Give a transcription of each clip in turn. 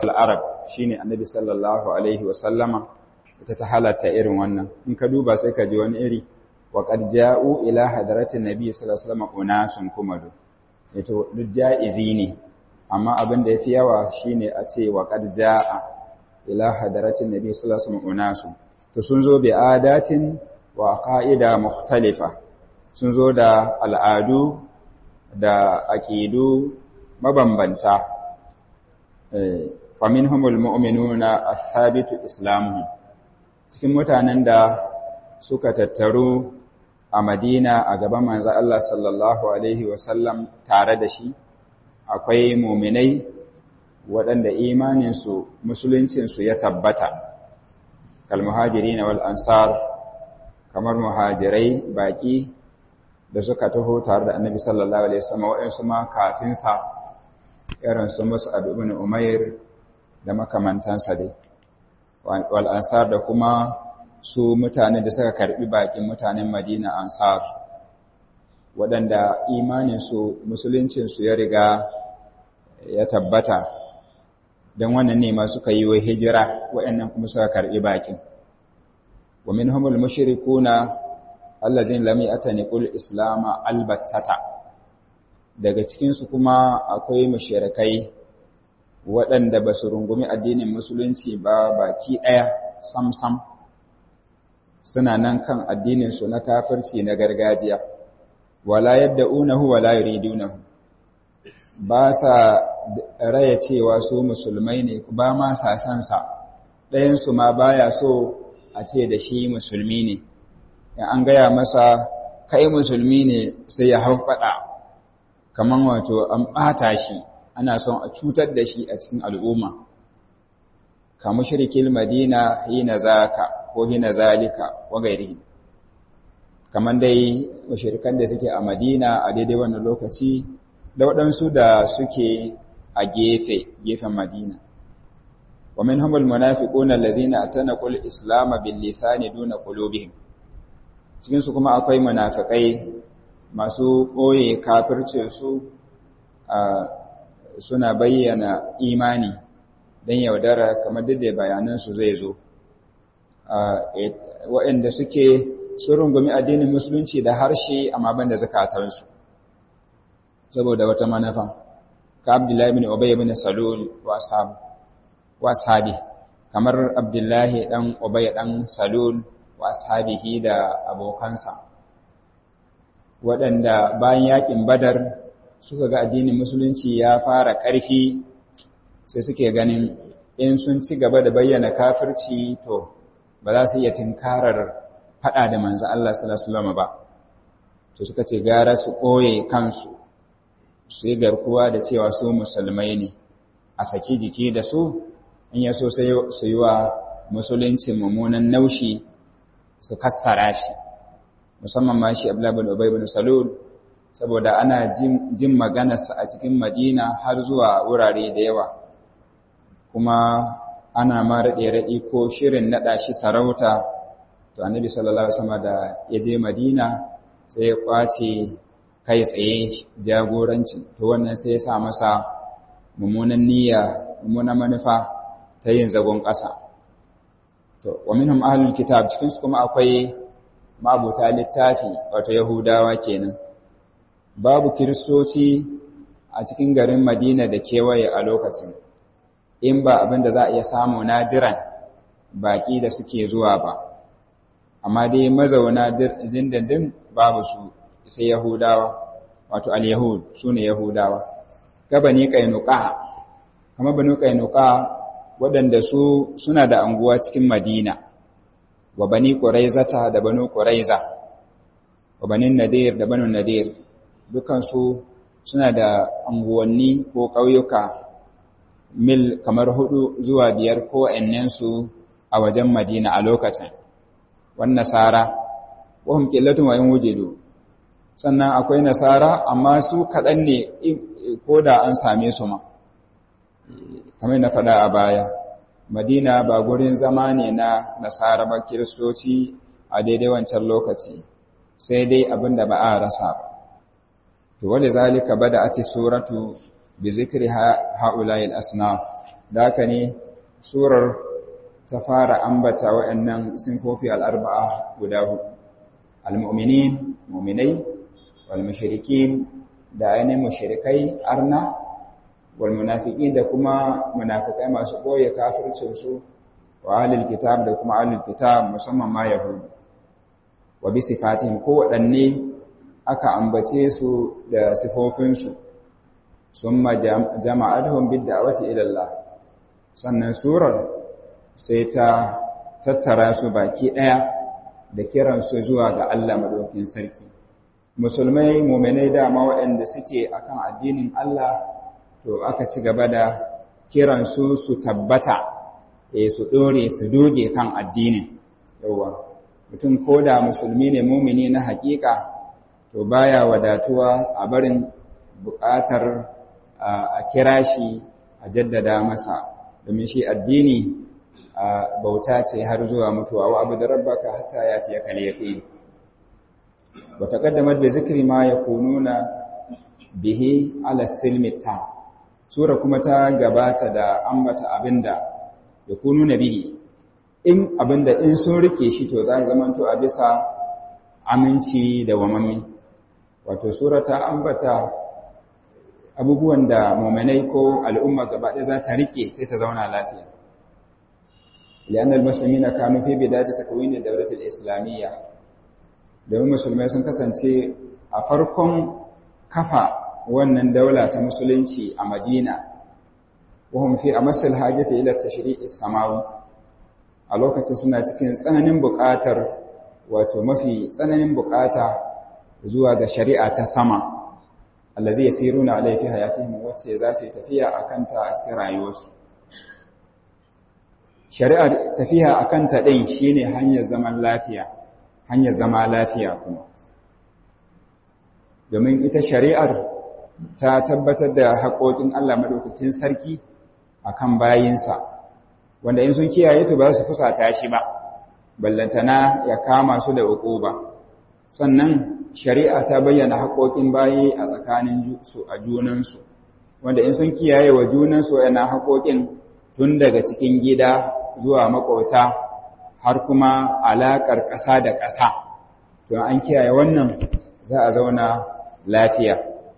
al'arab shine annabi sallallahu alaihi wa sallama ita ta halatta irin wannan in ka duba sai ka ji wani iri wa qad ja'u ila hadratin nabi sallallahu alaihi wa sallama unasun kumadu ito duk ja'izi ne amma abin da yafi yawa shine a ce wa qad ja'a ila hadratin nabi sallallahu alaihi wa sallama unasun to sun zo bi adatin wa qa'ida mukhtalifa sun zo da al'adu da aqidu mabambanta faminhumul mu'minuna as-sabitu islamuhum cikin mutanen da suka tattaru a Madina a gaban manzo Allah sallallahu alaihi wasallam tare da shi akwai mu'minai waɗanda imaninsu musuluncinsu ya tabbata kal muhajirin wal ansar kamar muhajirai baki da suka taho tare da annabi sallallahu alaihi wasallam waɗansu ma kafin sa irin su Mus'ab ibn Umair da makamantansa dai wal ansar da kuma su mutane da suka karbi bakin mutanen Madina ansar waɗanda imaninsu musuluncinsu ya riga ya tabbata don wannan ne ma suka yi wa hijira waɗannan kuma suka karbi bakin wa minhumul mushrikuna allazin lam ya'tani qul islama albattata daga cikin su kuma akwai mushrikai waɗanda ba su rungumi addinin musulunci ba baki ɗaya sam-sam suna nan kan addininsu na kafirci na gargajiya wala yadda unahu wala yuridunahu ba sa raya cewa su musulmai ne ba ma sa san sa ɗayansu ma baya so a ce da shi musulmi ne in an gaya masa kai musulmi ne sai ya hau faɗa kamar wato an ɓata shi ana son a cutar da shi a cikin al'umma ka mushrikil madina hina zaka ko hina zalika wa gairi kamar dai mushrikan da suke a madina a daidai wannan lokaci da waɗansu da suke a gefe gefen madina wa minhumul munafiquna allazina atanaqul islam bil lisani duna qulubihim cikin su kuma akwai munafikai masu ɓoye kafircin su suna bayyana imani don yaudara kamar duk da bayanansu zai zo waɗanda suke sun rungumi addinin musulunci da harshe amma ban da zakatarsu saboda wata manufa ka abdullahi bin obay bin salul wa ashabi kamar abdullahi dan obay dan salul wa ashabihi da abokansa waɗanda bayan yakin badar suka ga addinin musulunci ya fara ƙarfi sai suke ganin in sun ci gaba da bayyana kafirci to ba za su iya tinkarar faɗa da manzo Allah sallallahu alaihi ba to suka ce gara su ɓoye kansu su yi garkuwa da cewa su musulmai ne a saki jiki da su in ya so sai su yi wa musulunci mummunan naushi su kassara shi musamman ma shi Abdullah bin Ubay bin Salul saboda ana jin maganarsa a cikin Madina har zuwa wurare da yawa kuma ana ma raɗe-raɗe ko shirin naɗa shi sarauta to annabi sallallahu alaihi wasallam da ya je Madina sai ya kwace kai tsaye jagoranci to wannan sai ya sa masa mummunan niyya mummunan manufa ta yin zagon ƙasa to wa minhum ahlul kitab cikin su kuma akwai mabuta littafi wato yahudawa kenan babu kiristoci a cikin garin Madina da kewaye a lokacin in ba abin da za a iya samu nadiran baƙi da suke zuwa ba amma dai mazauna dindindin babu su sai yahudawa wato al-yahud su ne yahudawa ga bani kainuka kama bani kainuka waɗanda su suna da anguwa cikin madina wa bani quraizata da banu quraiza wa bani nadir da banu nadir dukansu suna da anguwanni ko ƙauyuka mil kamar hudu zuwa biyar ko su a wajen Madina a lokacin. Wan nasara, wahum qillatun wa in wujidu. Sannan akwai nasara amma su kaɗan ne ko da an same su ma. Kamar na faɗa a baya, Madina ba gurin zama ne na nasara ba kiristoci a daidai wancan lokaci, sai dai abin da ba a rasa ba. To, wale zalika bada ati suratu bi zikri ha'ula'il asnaf da haka ne surar ta fara ambata waɗannan sinfofi al'arba'a guda hudu al-mu'minin mu'minai wal mushrikin da ainihin mushrikai arna wal munafiqin da kuma munafikai masu boye kafircin su wa ahlul kitab da kuma ahlul kitab musamman ma yahudu wa bi sifatihim ko waɗanne aka ambace su da sifofinsu summa jama'atuhum bid da'wati ila Allah sannan surar sai ta tattara su baki daya da kiran su zuwa ga Allah madaukakin sarki musulmai mu'minai dama waɗanda suke akan addinin Allah to aka ci gaba da kiran su su tabbata eh su dore su doge kan addinin yawa mutum koda musulmi ne mu'mini na haƙiƙa to baya wadatuwa a barin buƙatar a kira shi a jaddada masa domin shi addini bauta ce har zuwa mutuwa wa abu da rabbaka hatta ya ce kal yaqin wa taqaddamat bi zikri ma yakununa bihi ala silmi ta sura kuma ta gabata da ambata abinda yakununa bihi in abinda in sun rike shi to za zamanto a bisa aminci da wamami wato sura ta ambata abubuwan da mu'minai ko al'umma gaba ɗaya za ta rike sai ta zauna lafiya lian al-muslimina kanu fi bidayati takwin ad-dawlah al-islamiyya domin musulmai sun kasance a farkon kafa wannan daula ta musulunci a Madina wahum fi amasal hajati ila tashri'i samawi a lokacin suna cikin tsananin buƙatar wato mafi tsananin buƙata zuwa ga shari'a ta sama allazi yasiruna alai fi hayatihim wacce za su yi tafiya akan ta a cikin rayuwarsu shari'a tafiya akan ta din shine hanyar zaman lafiya hanyar zama lafiya kuma domin ita shari'ar ta tabbatar da haƙoƙin Allah madaukakin sarki akan bayinsa wanda in sun kiyaye to ba su fusata shi ba ballantana ya kama su da uquba sannan shari'a ta bayyana haƙoƙin bayi a tsakanin su a junansu wanda in sun kiyaye wa junansu yana haƙoƙin tun daga cikin gida zuwa maƙota har kuma alaƙar ƙasa da ƙasa to an kiyaye wannan za a zauna lafiya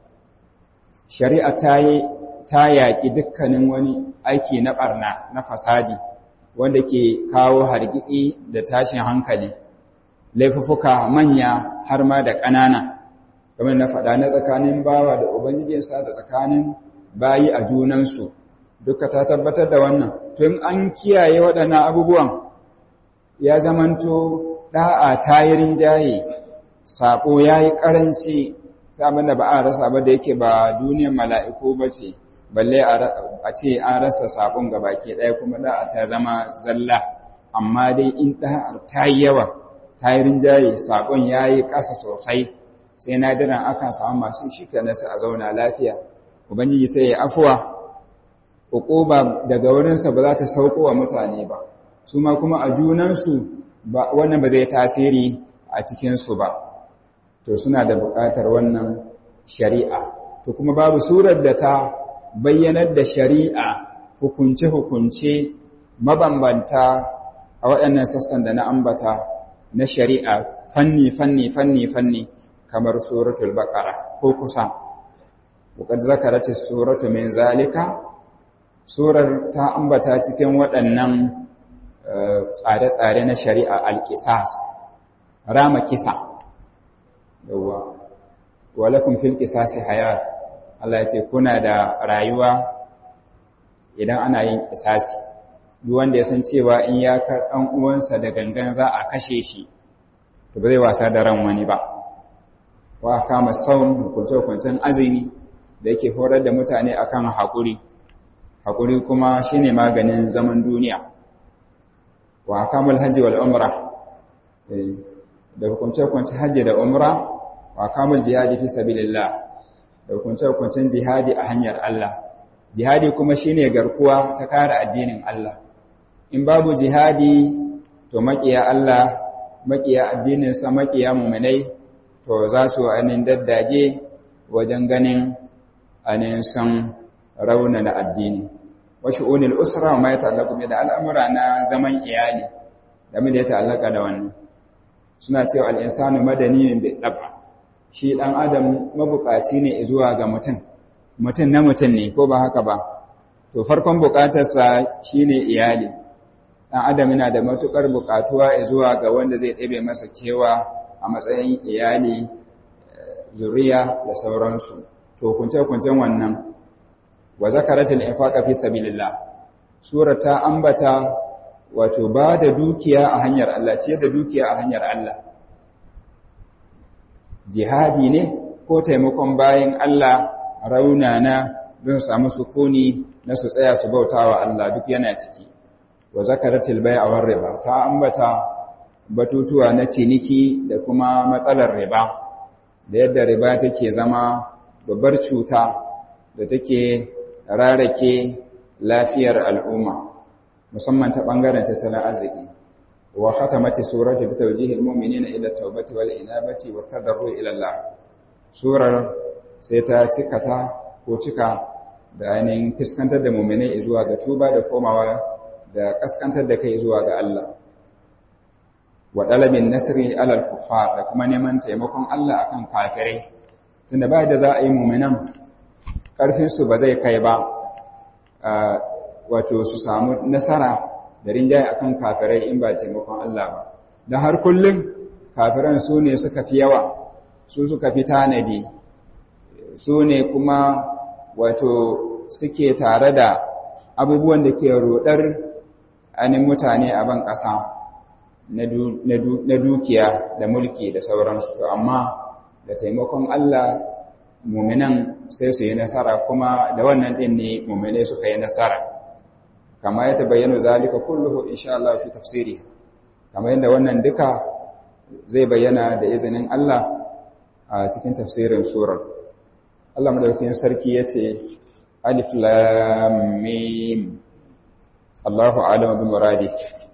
shari'a ta yi ta yaƙi dukkanin wani aiki na ɓarna na fasadi wanda ke kawo hargitsi da tashin hankali laifuffuka manya har ma da ƙanana kamar na faɗa na tsakanin bawa da ubangijinsa da tsakanin bayi a junansu duka ta tabbatar da wannan tun an kiyaye waɗannan abubuwan ya zamanto ɗa'a tayirin jaye saƙo ya yi ƙaranci samun da ba a rasa ba da yake ba duniyar mala'iku ba ce balle a ce an rasa saƙon ga baki ɗaya kuma ɗa'a ta zama zalla amma dai in ɗa'ar ta yi yawa ta yi rinjaye saƙon ya yi ƙasa sosai sai na diran akan samu masu shi ke nasa a zauna lafiya ubangiji sai ya afuwa uquba daga wurinsa ba za ta sauko wa mutane ba su ma kuma a junansu wannan ba zai tasiri a cikinsu ba to suna da buƙatar wannan shari'a to kuma babu surar da ta bayyanar da shari'a hukunce-hukunce mabambanta a waɗannan sassan da na ambata na shari'a fanni fanni fanni fanni kamar suratul baqara ko kusa وقد ذكرت السورة من ذلك surar ta ambata cikin waɗannan tsare-tsare na shari'a alƙisas rama kisa yawa walakun fil qisasi hayat Allah ya ce kuna da rayuwa idan ana yin kisasi duk wanda ya san cewa in ya kar ɗan uwansa da gangan za a kashe shi to ba zai wasa da ran wani ba wa kama saum hukunce-hukuncen azumi da yake horar da mutane akan haƙuri haƙuri kuma shine maganin zaman duniya wa hakamul hajji wal umra da hukunce-hukuncen hajji da umra wa hakamul jihadi fi sabilillah da hukunce-hukuncen jihadi a hanyar Allah jihadi kuma shine garkuwa ta kare addinin Allah in babu jihadi to makiya Allah makiya addinin sa makiya mu'minai to za su anin daddage wajen ganin anin san raunana addini wa shu'unil usra ma ya ta'allaqu bi da al'amura na zaman iyali da da ya ta'allaka da wannan suna cewa al-insanu madaniyun bi dab'a shi dan adam mabukaci ne zuwa ga mutum mutum na mutum ne ko ba haka ba to farkon bukatarsa shine iyali dan adam yana da matukar bukatuwa zuwa ga wanda zai ɗebe masa kewa a matsayin iyali zuriya da sauransu to kunce-kuncen wannan wa zakaratul infaqa fi sabilillah sura ta ambata wato ba da dukiya a hanyar Allah ce da dukiya a hanyar Allah jihadi ne ko taimakon bayan Allah raunana don samu sukuni na su tsaya su bautawa Allah duk yana ciki wa zakaratul bai'a war riba ta ambata batutuwa na ciniki da kuma matsalar riba da yadda riba take zama babbar cuta da take rarake lafiyar al'umma musamman ta bangaren tattalin arziki wa khatamati suratu bi tawjihil mu'minina ila tawbati wal inabati wat tadarru ila Allah surar sai ta cikata ko cika da ainihin fuskantar da mu'minai zuwa ga tuba da komawa da kaskantar da kai zuwa ga Allah wa dalabin nasri alal kuffar da kuma neman taimakon Allah akan kafirai tunda ba da za a yi mu'minan karfin su ba zai kai ba wato su samu nasara da rinjaye akan kafirai in ba taimakon Allah ba dan har kullum kafiran su ne suka fi yawa su suka fi tanadi su ne kuma wato suke tare da abubuwan da ke rodar anin mutane a ban ƙasa na dukiya da mulki da sauransu to amma da taimakon Allah muminan sai su yi nasara kuma da wannan ɗin ne mumine suka yi nasara kama ya tabayyana zalika kulluhu insha Allah fi tafsiri kama yadda wannan duka zai bayyana da izinin Allah a cikin tafsirin surar Allah madaukakin sarki yace alif lam mim Allahu a'lamu bi muradi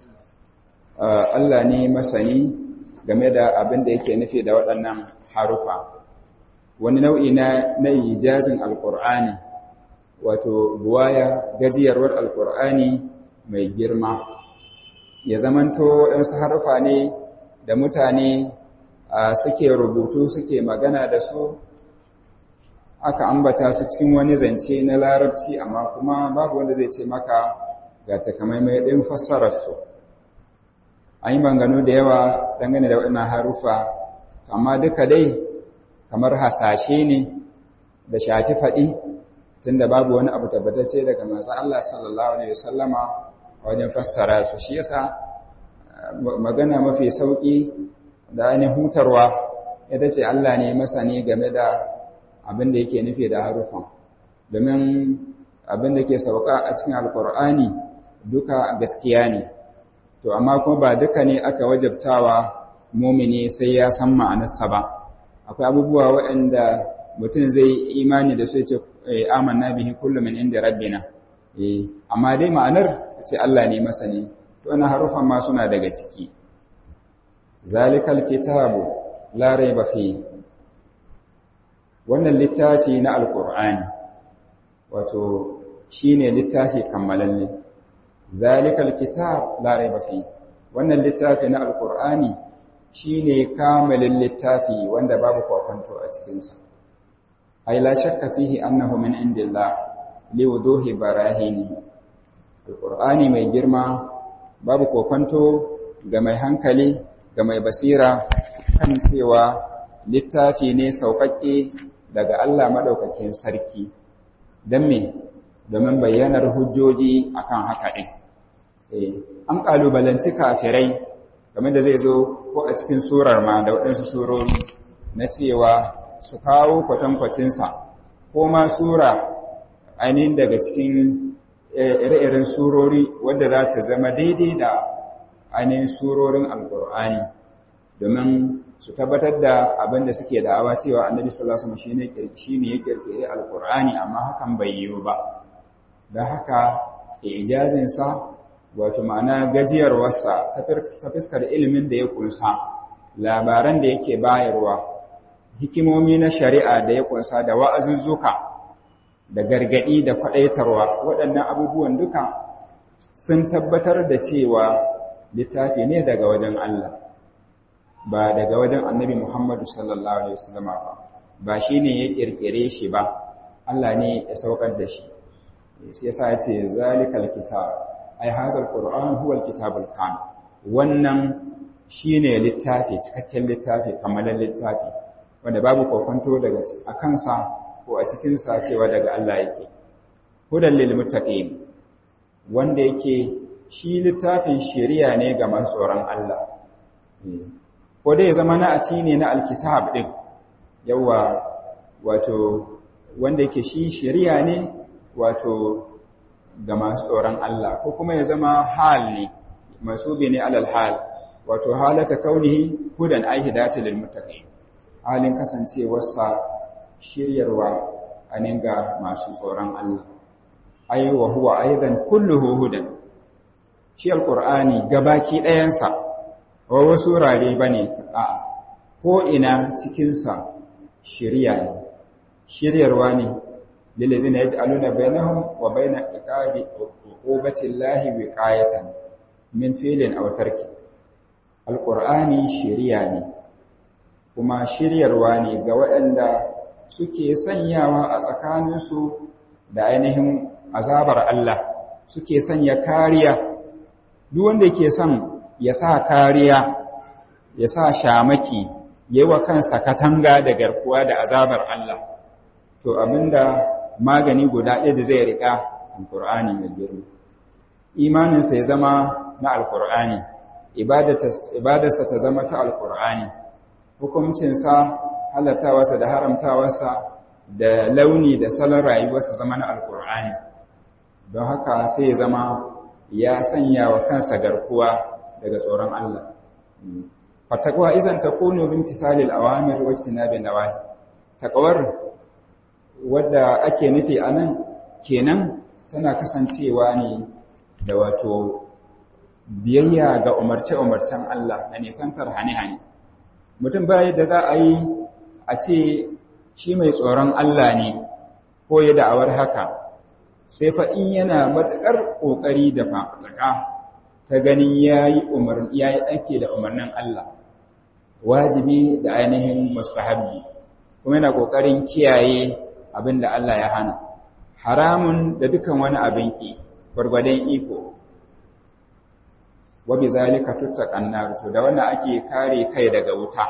Allah ne masani game da abin da yake nufi da waɗannan harufa wani nau'i na na ijazin alqur'ani wato buwaya gajiyarwar alqur'ani mai girma ya zamanto waɗansu harufa ne da mutane suke rubutu suke magana da su aka ambata su cikin wani zance na larabci amma kuma babu wanda zai ce maka ga takamaimai ɗin fassararsu an yi bangano da yawa dangane da waɗannan harufa amma duka dai kamar hasashe ne da shafi faɗi tunda babu wani abu tabbatacce daga manzon Allah sallallahu alaihi wasallama wajen fassara su shi yasa magana mafi sauki da ainihin hutarwa ita ce Allah ne masani game da abin da yake nufi da harufan domin abin da ke sauka a cikin alkur'ani duka gaskiya ne to amma kuma ba duka ne aka wajabtawa mumini sai ya san ma'anarsa ba akwai abubuwa waɗanda mutum zai imani da su ya ce amanna bihi kullu min inda rabbina eh amma dai ma'anar ce Allah ne masani to wannan harufan ma suna daga ciki zalikal kitabu la raiba fi wannan littafi na alqur'ani wato shine littafi kammalalle zalikal kitab la raiba fi wannan littafi na alqur'ani shine kamalin littafi wanda babu kwakwanto a cikin sa ay la shakka fihi annahu min indillah liwuduhi barahinihi alqur'ani mai girma babu kwakwanto ga mai hankali ga mai basira kan cewa littafi ne sauƙaƙe daga Allah maɗaukakin sarki don me domin bayyanar hujjoji akan haka ɗin an ƙalubalanci kafirai game da zai zo ko a cikin surar ma da waɗansu surori na cewa su kawo kwatankwacinsa ko ma sura ainihin daga cikin ire-iren surori wadda za ta zama daidai da ainihin surorin alkur'ani domin su tabbatar da abin da suke da'awa cewa annabi sallallahu alaihi wasallam shine ya kirkire alkur'ani amma hakan bai yiwu ba da haka ijazin sa wato ma'ana gajiyarwarsa ta fuskar ilimin da ya kunsa labaran da yake bayarwa hikimomi na shari'a da ya kunsa da wa'azuzzuka da gargadi da faɗaitarwa waɗannan abubuwan duka sun tabbatar da cewa littafi ne daga wajen Allah ba daga wajen annabi Muhammadu sallallahu alaihi wasallam ba ba shine ya kirkire shi ba Allah ne ya saukar da shi sai yasa ya ce zalikal kitab ai hazal qur'an huwa alkitabul kan wannan shine littafi cikakken littafi kamalan littafi wanda babu kokonto daga a kansa ko a cikin sa cewa daga Allah yake hudan lil muttaqin wanda yake shi littafin shari'a ne ga masu tsoron Allah ko dai zama na ati ne na alkitab din yawa wato wanda yake shi shari'a ne wato ga masu tsoron Allah ko kuma ya zama hal ne masubi ne alal hal wato halata kaunihi hudan ai hidayatu lil muttaqin halin kasancewarsa shiryarwa anin ga masu tsoron Allah ai wa huwa aidan kulluhu hudan shi alqur'ani gabaki ɗayansa wa wasu rare bane a ko ina cikin sa shiriya ne shiryarwa ne lillazina yaj'aluna bainahum wa bain iqabi uqubati llahi wiqayatan min fi'lin aw tarki alqur'ani shiriya ne kuma shiryarwa ne ga waɗanda suke sanyawa a tsakaninsu da ainihin azabar Allah suke sanya kariya duk wanda yake son ya sa kariya ya sa shamaki yayi wa kansa katanga da garkuwa da azabar Allah to abinda magani guda ɗaya da zai riƙa alƙur'ani mai girma imaninsa ya zama na alƙur'ani ibadarsa ta zama ta alƙur'ani hukuncinsa halattawarsa da haramtawarsa da launi da salon rayuwarsa zama na alƙur'ani don haka sai ya zama ya sanya wa kansa garkuwa daga tsoron Allah fatakwa izan takunu bimtisalil awamir wa ijtinabin nawahi takawar wadda ake nufi a nan kenan tana kasancewa ne da wato biyayya ga umarce-umarcen Allah na nisantar hane-hane. Mutum bayan da za a yi a ce shi mai tsoron Allah ne ko ya da'awar haka, sai faɗin yana matuƙar ƙoƙari da fafataka ta ganin ya yi aiki da umarnin Allah, wajibi da ainihin mustahabbi, kuma yana ƙoƙarin kiyaye abin da Allah ya hana, haramun da dukan wani abin ƙi, gwargwadon iko. Wabi zalika tuttaƙan nar to da wannan ake kare kai daga wuta.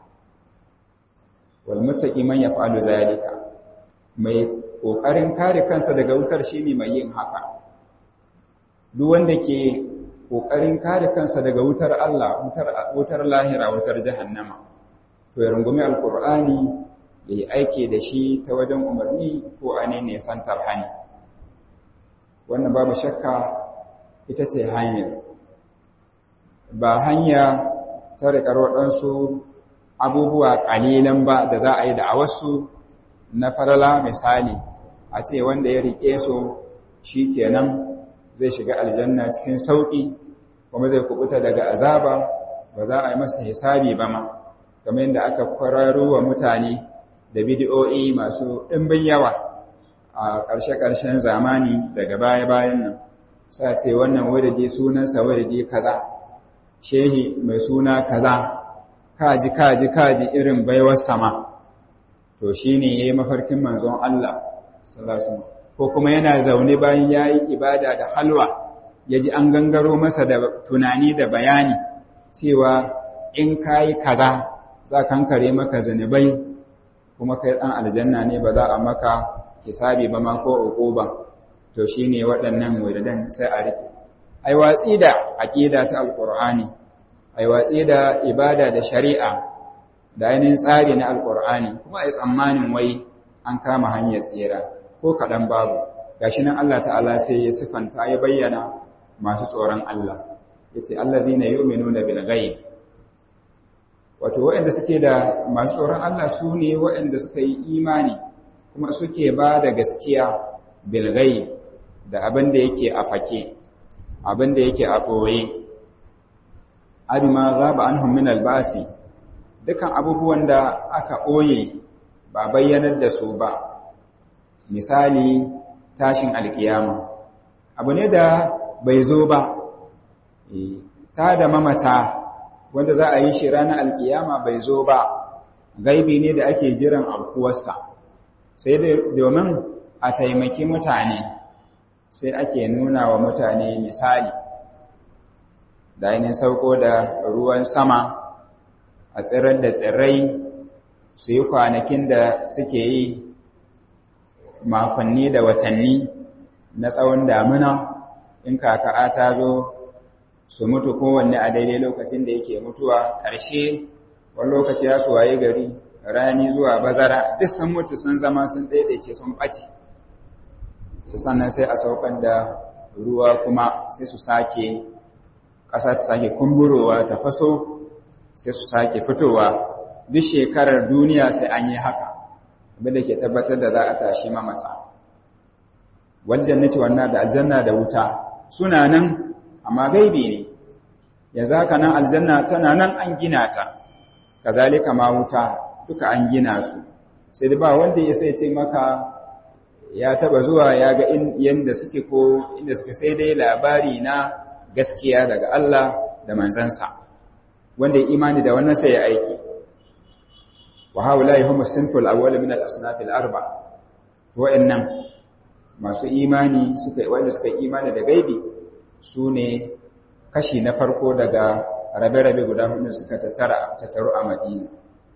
Wal muttaqi man yaf'alu zalika. Mai ƙoƙarin kare kansa daga wutar shine mai yin haka. Duk wanda ke ƙoƙarin kare kansa daga wutar Allah, wutar wutar lahira, wutar jahannama. To ya rungumi alqur'ani ya yi aiki da shi ta wajen umarni ko a ne santar hani wannan babu shakka ita ce hanyar ba hanya ta riƙar waɗansu abubuwa ƙalilan ba da za a yi da a wasu na farala misali a ce wanda ya riƙe su shi kenan zai shiga aljanna cikin sauƙi kuma zai kubuta daga azaba ba za a yi masa hisabi ba ma kamar yadda aka kwararo wa mutane da bidiyo'i masu ɗimbin yawa a ƙarshe-ƙarshen zamani daga baya-bayan nan sa ce wannan wadade sunansa wadade kaza shehi mai suna kaza kaji kaji kaji irin baiwar sama to shi ne ya yi mafarkin manzon Allah ko kuma yana zaune bayan ya yi ibada da halwa ya ji an gangaro masa da tunani da bayani cewa in ka yi kaza za kankare maka zanibai kuma kai ɗan aljanna ne ba za a maka hisabi ba ma ko uquba to shine waɗannan wuridan sai a rike ai watsi da aqida ta alqur'ani ai watsi da ibada da shari'a da ainihin tsari na alqur'ani kuma ai tsammanin wai an kama hanyar tsira ko kaɗan babu gashi nan Allah ta'ala sai ya sifanta ya bayyana masu tsoron Allah yace allazina yu'minuna bil ghaib wato waɗanda suke da masu tsoron Allah su ne waɗanda suka yi imani kuma suke ba da gaskiya bilgai da abin da yake a fake abin da yake a ɓoye abima za ba an min albasi dukan abubuwan da aka ɓoye ba bayyanar da su ba misali tashin alkiyama abu ne da bai zo ba ta da mamata wanda za a yi shi ranar alkiyama bai zo ba gaibi ne da ake jiran aukuwarsa sai domin a taimaki mutane sai ake nuna wa mutane misali da ainihin sauko da ruwan sama a tsirar da tsirrai su yi kwanakin da suke yi makonni da watanni na tsawon damuna in kaka'a ta zo su mutu kowanne a daidai lokacin da yake mutuwa ƙarshe wani lokaci ya su waye gari rani zuwa bazara duk sun mutu sun zama sun daidaice sun ɓace su sannan sai a saukar da ruwa kuma sai su sake ƙasa ta sake kumburowa ta faso sai su sake fitowa duk shekarar duniya sai an yi haka abinda ke tabbatar da za a tashi mamata waljannati wannan da aljanna da wuta suna nan amma gaibi ne yanzu haka nan aljanna tana nan an gina ta kazalika ma wuta duka an gina su sai da ba wanda ya sai ce maka ya taba zuwa ya ga yanda suke ko inda suke sai dai labari na gaskiya daga Allah da manzansa wanda ya imani da wannan sai ya aiki wa haula'i hum as-sinful awwal min al-asnaf al-arba wa'annan masu imani suka wanda suka imani da gaibi sune kashi na farko daga rabe-rabe guda hudu suka tattara tattaru a Madina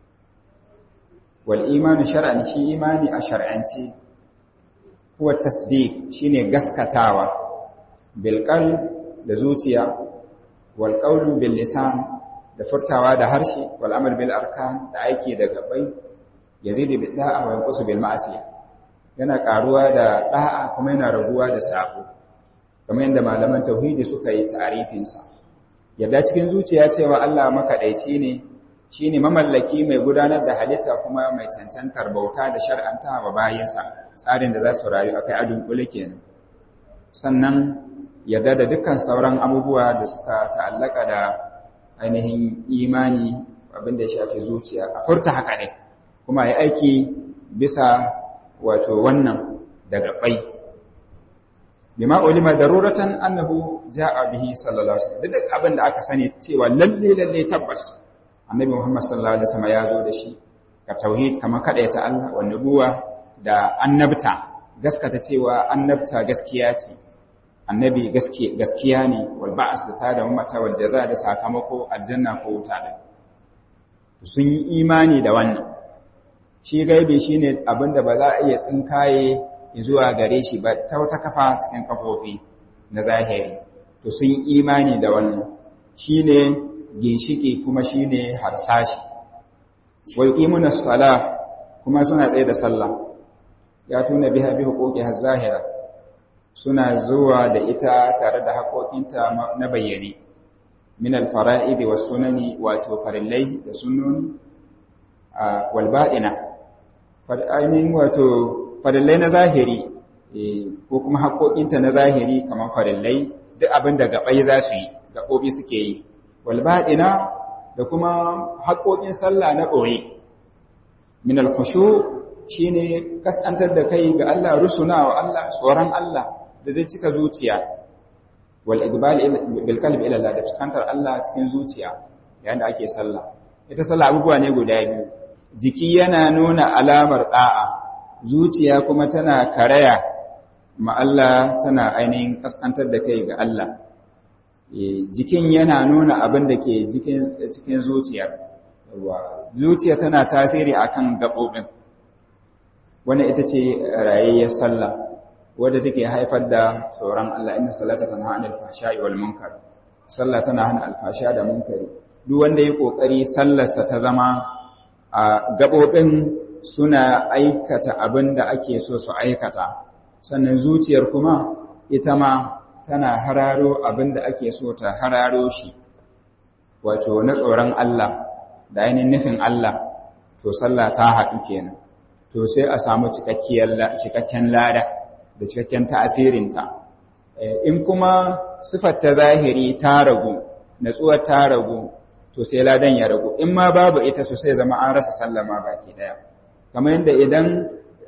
wal imanu shar'an shi imani a shar'anci huwa tasdiq shine gaskatawa bil qalb da zuciya wal qawlu bil lisan da furtawa da harshe wal amal bil arkan da aiki da gabai yazidu bil da'a wa yanqusu bil ma'siyah yana karuwa da da'a kuma yana raguwa da sabo kamar yadda malaman tauhidi suka yi ta'arifin sa yadda cikin zuciya cewa Allah makadaici ne shine mamallaki mai gudanar da halitta kuma mai cancantar bauta da shar'anta wa bayinsa tsarin da za su rayu akai adun kule kenan sannan yadda da dukkan sauran abubuwa da suka ta'allaka da ainihin imani abin da ya shafi zuciya a furta haka ne kuma ya aiki bisa wato wannan daga bai bima ulima daruratan annahu jaa bihi sallallahu alaihi wasallam duk abin da aka sani cewa lalle lalle tabbas annabi Muhammad sallallahu alaihi wasallam ya zo da shi ka tauhid kamar kada ta Allah wa nubuwa da annabta gaskata cewa annabta gaskiya ce annabi gaskiya ne wal ba'as da tada mata wal jaza da sakamako aljanna ko wuta da sun yi imani da wannan shi gaibi shine abinda ba za a iya tsinkaye zuwa gare shi ba ta wata kafa cikin kafofi na zahiri to sun yi imani da wannan shine ginshiki kuma shine harsashi wa yuqimuna salah kuma suna tsaye da sallah ya tuna biha bi huquqi zahira suna zuwa da ita tare da haƙoƙinta na bayyane min alfara'idi was sunani wato farillai da sunnoni wal ba'ina ainihin wato farillai na zahiri ko kuma haƙoƙinta na zahiri kamar farillai duk abin da gaɓai za su yi gaɓoɓi suke yi wal ba'ina da kuma haƙoƙin sallah na ɓoye min alkhushu shine kaskantar da kai ga Allah rusuna wa Allah tsoron Allah da zai cika zuciya wal iqbal bil qalbi ila Allah da fuskantar Allah cikin zuciya yayin da ake sallah ita sallah abubuwa ne guda biyu jiki yana nuna alamar da'a zuciya kuma tana karaya ma Allah tana ainihin kaskantar da kai ga Allah jikin yana nuna abin da ke cikin zuciya zuciya tana tasiri akan gaɓoɓin wannan ita ce rayayyar sallah wadda take haifar da tsoron Allah inna salata tanha anil fahsha'i wal munkar sallah tana hana alfasha da munkari duk wanda ya kokari sallarsa ta zama a gabobin suna aikata abin da ake so su aikata sannan zuciyar kuma ita ma tana hararo abin da ake so ta hararo shi wato na tsoron Allah da ainihin nufin Allah to sallah ta haɗu kenan to sai a samu cikakken lada da cikakken ta'asirinta in kuma sifar ta zahiri ta ragu natsuwar ta ragu to sai ladan ya ragu in ma babu ita so sai zama an rasa sallama baki daya kamar yadda idan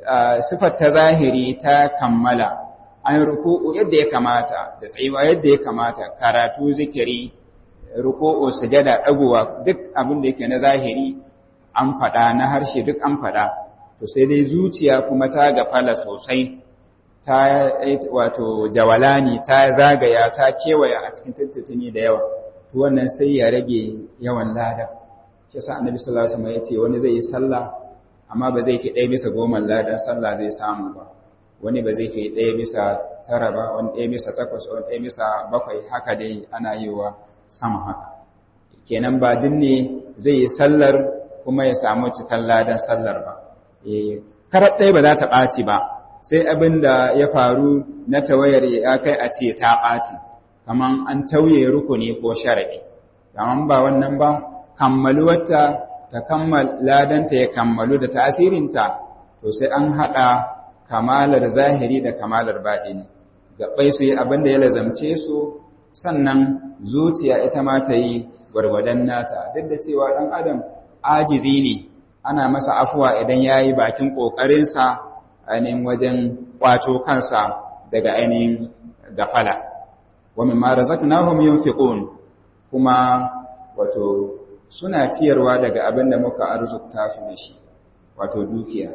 sifar ta zahiri ta kammala an ruku'u yadda ya kamata da tsayuwa yadda ya kamata karatu zikiri ruku'u sujada dagowa duk abin da yake na zahiri an faɗa na harshe duk an faɗa to sai dai zuciya kuma ta gafala sosai ta wato jawalani ta zagaya ta kewaya a cikin tattutuni da yawa to wannan sai ya rage yawan lada shi yasa annabi sallallahu alaihi wasallam yace wani zai yi sallah amma ba zai fi ɗaya bisa goma ladan sallah zai samu ba wani ba zai fi ɗaya bisa tara ba wani ɗaya bisa takwas wani ɗaya bisa bakwai haka dai ana yi wa sama haka kenan ba duk ne zai yi sallar kuma ya samu cikan ladan sallar ba karar ɗaya ba za ta ɓaci ba sai abin da ya faru na tawayar ya kai a ce ta ɓaci kamar an tauye rukuni ko sharaɗi kamar ba wannan ba kammaluwarta ta kammal ladanta ya kammalu da tasirinta to sai an haɗa kamalar zahiri da kamalar baɗini gaɓai su yi abin da ya lazamce su sannan zuciya ita ma ta yi gwargwadon nata duk da cewa ɗan adam ajizi ne ana masa afuwa idan ya yi bakin ƙoƙarinsa ainihin wajen ƙwato kansa daga ainihin gafala wa mimma razaqnahum yunfiqun kuma wato suna ciyarwa daga abin da muka arzuta su da shi wato dukiya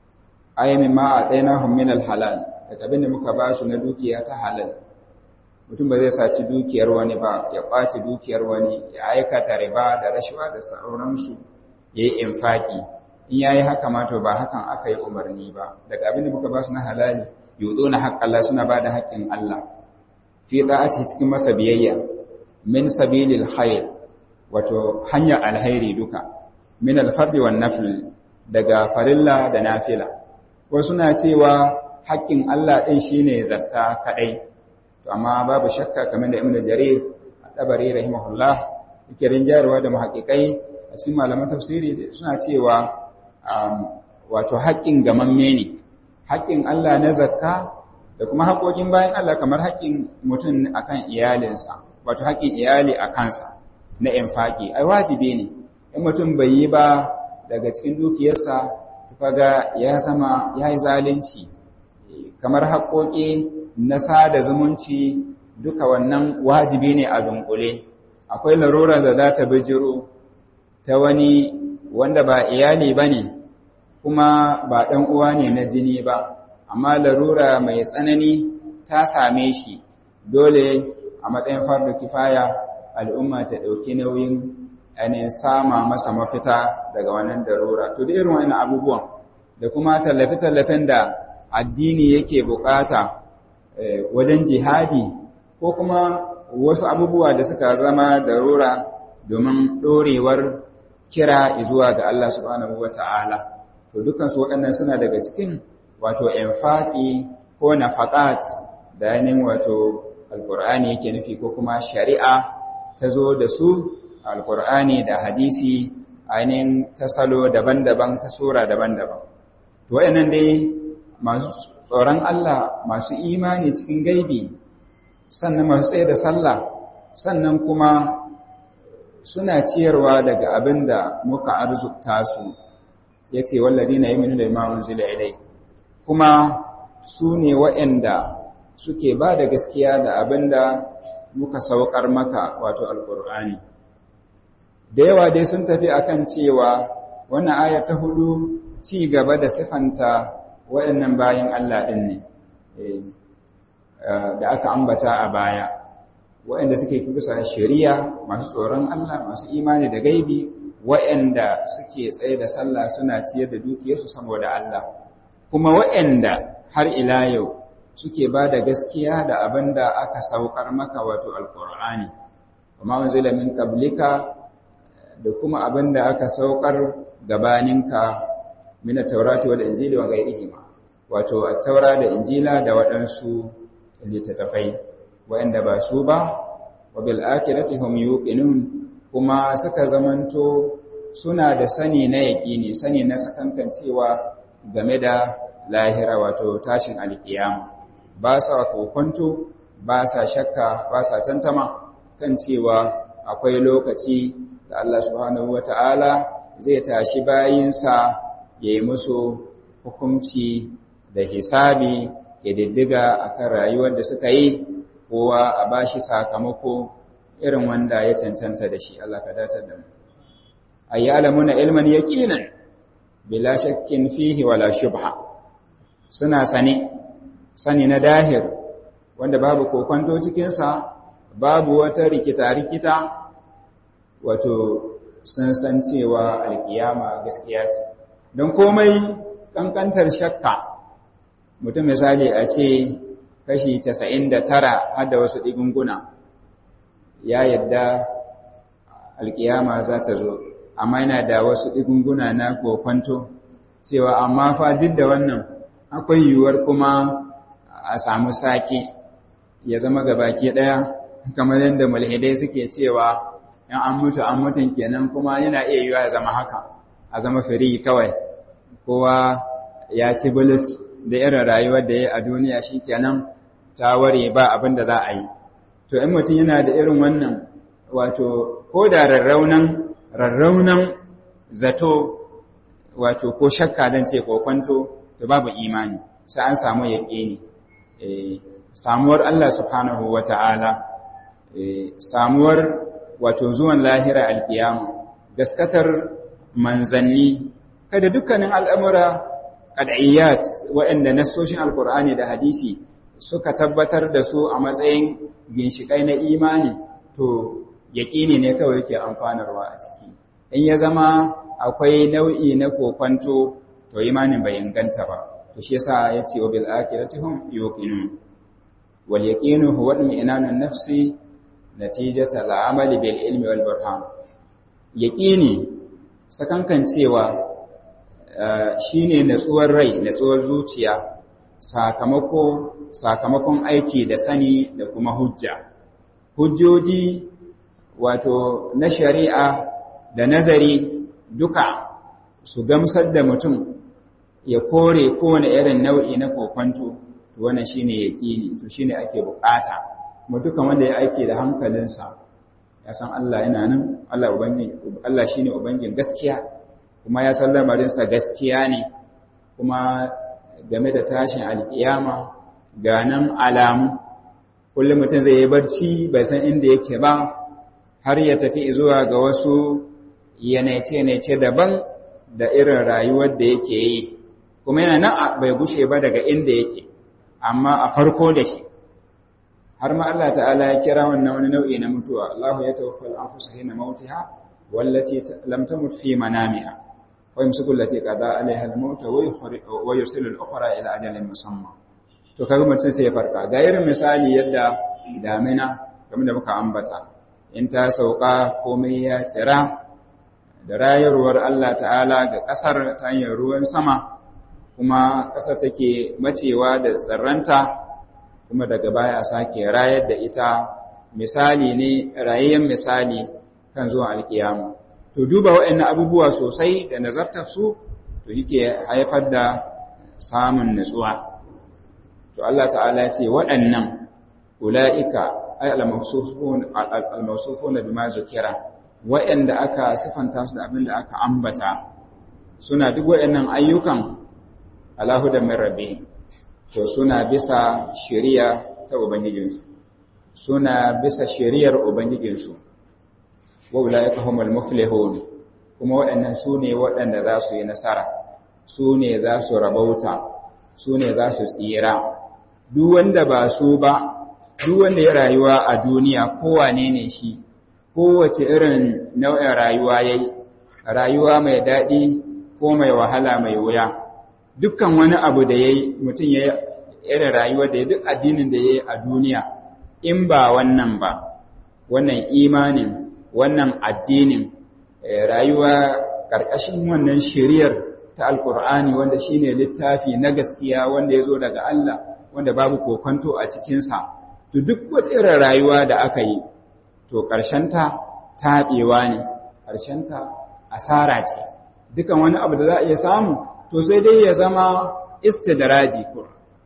ay mimma atainahum min alhalal daga abin da muka ba su na dukiya ta halal mutum ba zai saci dukiyar wani ba ya ƙwace dukiyar wani ya aikata riba da rashawa da sauransu ya yi infaki in ya yi haka mato ba hakan aka yi umarni ba daga abin da muka ba su na halali yuzo na haƙƙin Allah suna ba da haƙƙin Allah fi ɗa'ati cikin masa biyayya min sabilil khair wato hanyar alhairi duka min alfardi wan nafil daga farilla da nafila wasu suna cewa haƙƙin Allah ɗin shine zakka kaɗai to amma babu shakka kamar da Ibn Jarir at-Tabari rahimahullah yake rinjarwa da muhaqqiqai a cikin malaman tafsiri suna cewa wato haƙƙin gamamme ne haƙƙin Allah na zakka da kuma haƙoƙin bayan Allah kamar haƙƙin mutum akan iyalinsa wato haƙƙin iyali a kansa na infaki ai wajibi ne in mutum bai yi ba daga cikin dukiyarsa kaga ya zama ya yi zalunci kamar haƙoƙi na sada zumunci duka wannan wajibi ne a dunkule akwai larura da za ta bijiro ta wani wanda ba iyali ba ne kuma ba ɗan uwa ne na jini ba amma larura mai tsanani ta same shi dole a matsayin farda kifaya al'umma ta ɗauki nauyin ainihin sama masa mafita daga wannan darura to da irin wannan abubuwan da kuma tallafe-tallafen da addini yake bukata wajen jihadi ko kuma wasu abubuwa da suka zama darura domin ɗorewar kira zuwa ga Allah subhanahu wata'ala to dukansu waɗannan suna daga cikin wato infaqi ko nafaqat da yanin wato alqur'ani yake nufi ko kuma shari'a ta zo da su alqur'ani da hadisi ainihin ta salo daban-daban ta sura daban-daban to wayannan dai masu tsoron Allah masu imani cikin gaibi sannan masu tsaye da sallah sannan kuma suna ciyarwa daga abin da muka arzuta su ya ce wallazi na yi minu da imamun zila ilai kuma su ne waɗanda suke ba da gaskiya da abin da muka saukar maka wato alkur'ani da yawa dai sun tafi akan cewa wannan aya ta hudu ci gaba da sifanta waɗannan bayan Allah ɗin ne da aka ambata a baya waɗanda suke kusa shari'a masu tsoron Allah masu imani da gaibi waɗanda suke tsaye da sallah suna ciyar da dukiyarsu saboda Allah kuma waɗanda har ila yau suke ba da gaskiya da abin da aka saukar maka wato alƙur'ani kuma wanzila min qablika da kuma abin da aka saukar gabaninka min at-taurati wal injili wa ghayrihima wato at-taura da injila da waɗansu littattafai waɗanda ba su ba wa bil akhirati hum yuqinun kuma suka zamanto suna da sani na yaƙini sani na sakankancewa game da lahira wato tashin alƙiyama ba sa kokonto ba sa shakka ba sa tantama kan cewa akwai lokaci da Allah subhanahu wata'ala zai tashi bayinsa ya yi musu hukunci da hisabi ƙididdiga a kan rayuwar da suka yi kowa a ba shi sakamako irin wanda ya cancanta da shi Allah ka datar da mu a yi alamuna ilman yaƙinan bila shakkin fihi wala shubha suna sane sani na dahir wanda babu kokonto cikinsa babu wata rikita-rikita wato sun san cewa alkiyama gaskiya ce don komai kankantar shakka mutum misali a ce kashi 99 har da wasu ɗigunguna ya yadda alkiyama za ta zo amma yana da wasu ɗigunguna na kokwanto cewa amma fa duk da wannan akwai yiwuwar kuma a samu sake ya zama gabaki ɗaya kamar yadda mulhidai suke cewa in an mutu an mutun kenan kuma yana iya yiwuwa ya zama haka a zama firi kawai kowa ya ci bilis da irin rayuwar da ya a duniya shi kenan ta ware ba abin da za a yi to in mutum yana da irin wannan wato ko da rarraunan rarraunan zato wato ko shakka dan ce ko kwanto to babu imani sai an samu yaƙini samuwar Allah subhanahu wata'ala samuwar wato zuwan lahira alkiyama gaskatar manzanni kada dukkanin al'amura qad'iyyat waɗanda nasoshin alkur'ani da hadisi suka tabbatar da su a matsayin ginshikai na imani to yaƙini ne kawai yake amfanarwa a ciki in ya zama akwai nau'i na kokwanto to imanin bai inganta ba to shi yasa yace wa bil akhirati hum yuqinun wal yaqinu huwa al-mi'nanu nafsi natijata al-amali bil ilmi wal burhan yaqini sakankan cewa shine natsuwar rai natsuwar zuciya sakamako sakamakon aiki da sani da kuma hujja hujjoji wato na shari'a da nazari duka su gamsar da mutum ya kore kowane irin nau'i na kokwanto to wannan shine yaqini to shine ake bukata mu duka wanda ya aike da hankalinsa ya san Allah yana nan Allah ubangiji Allah shine ubangijin gaskiya kuma ya san lamarinsa gaskiya ne kuma game da tashin alkiyama ga nan alamu kullum mutum zai yi barci bai san inda yake ba har ya tafi zuwa ga wasu yanaice-yanaice daban da irin rayuwar da yake yi kuma yana nan bai gushe ba daga inda yake amma a farko da shi har ma Allah ta'ala ya kira wannan wani nau'i na mutuwa Allah ya tawaffa al-anfusa hina mautiha wallati lam tamut fi manamiha wa yumsiku allati qada alaiha al-maut wa yursilu al-ukhra ila ajalin musamma to kaga mutum sai ya farka ga irin misali yadda damina kamar da muka ambata in ta sauka komai ya tsira da rayarwar Allah ta'ala ga ƙasar ta hanyar ruwan sama kuma ƙasar take macewa da tsirranta kuma daga baya sake rayar da ita misali ne rayayyen misali kan zuwa alkiyama to duba waɗannan abubuwa sosai da nazartar su to yake haifar da samun nutsuwa to Allah ta'ala ce waɗannan ula'ika ay al-mawsufun al-mawsufun bima zukira waɗanda aka sifanta su da abin da aka ambata suna duk waɗannan ayyukan Allahu da min rabbi to suna bisa shari'a ta ubangijinsu suna bisa shari'ar ubangijinsu wa ulaika humul muflihun kuma waɗannan su ne waɗanda za su yi nasara su ne za su rabauta su ne za su tsira duk wanda ba su ba duk wanda ya rayuwa a duniya kowane ne shi kowace irin nau'in rayuwa yayi rayuwa mai daɗi ko mai wahala mai wuya dukkan wani abu da yayi mutum ya irin rayuwa da ya duk addinin da yayi a duniya in ba wannan ba wannan imanin wannan addinin rayuwa ƙarƙashin wannan shiriyar ta alkur'ani wanda shine littafi na gaskiya wanda ya zo daga Allah wanda babu kokonto a cikinsa to duk wata irin rayuwa da aka yi to ƙarshenta taɓewa ne ƙarshenta asara ce dukan wani abu da za a iya samu to sai dai ya zama istidraji kur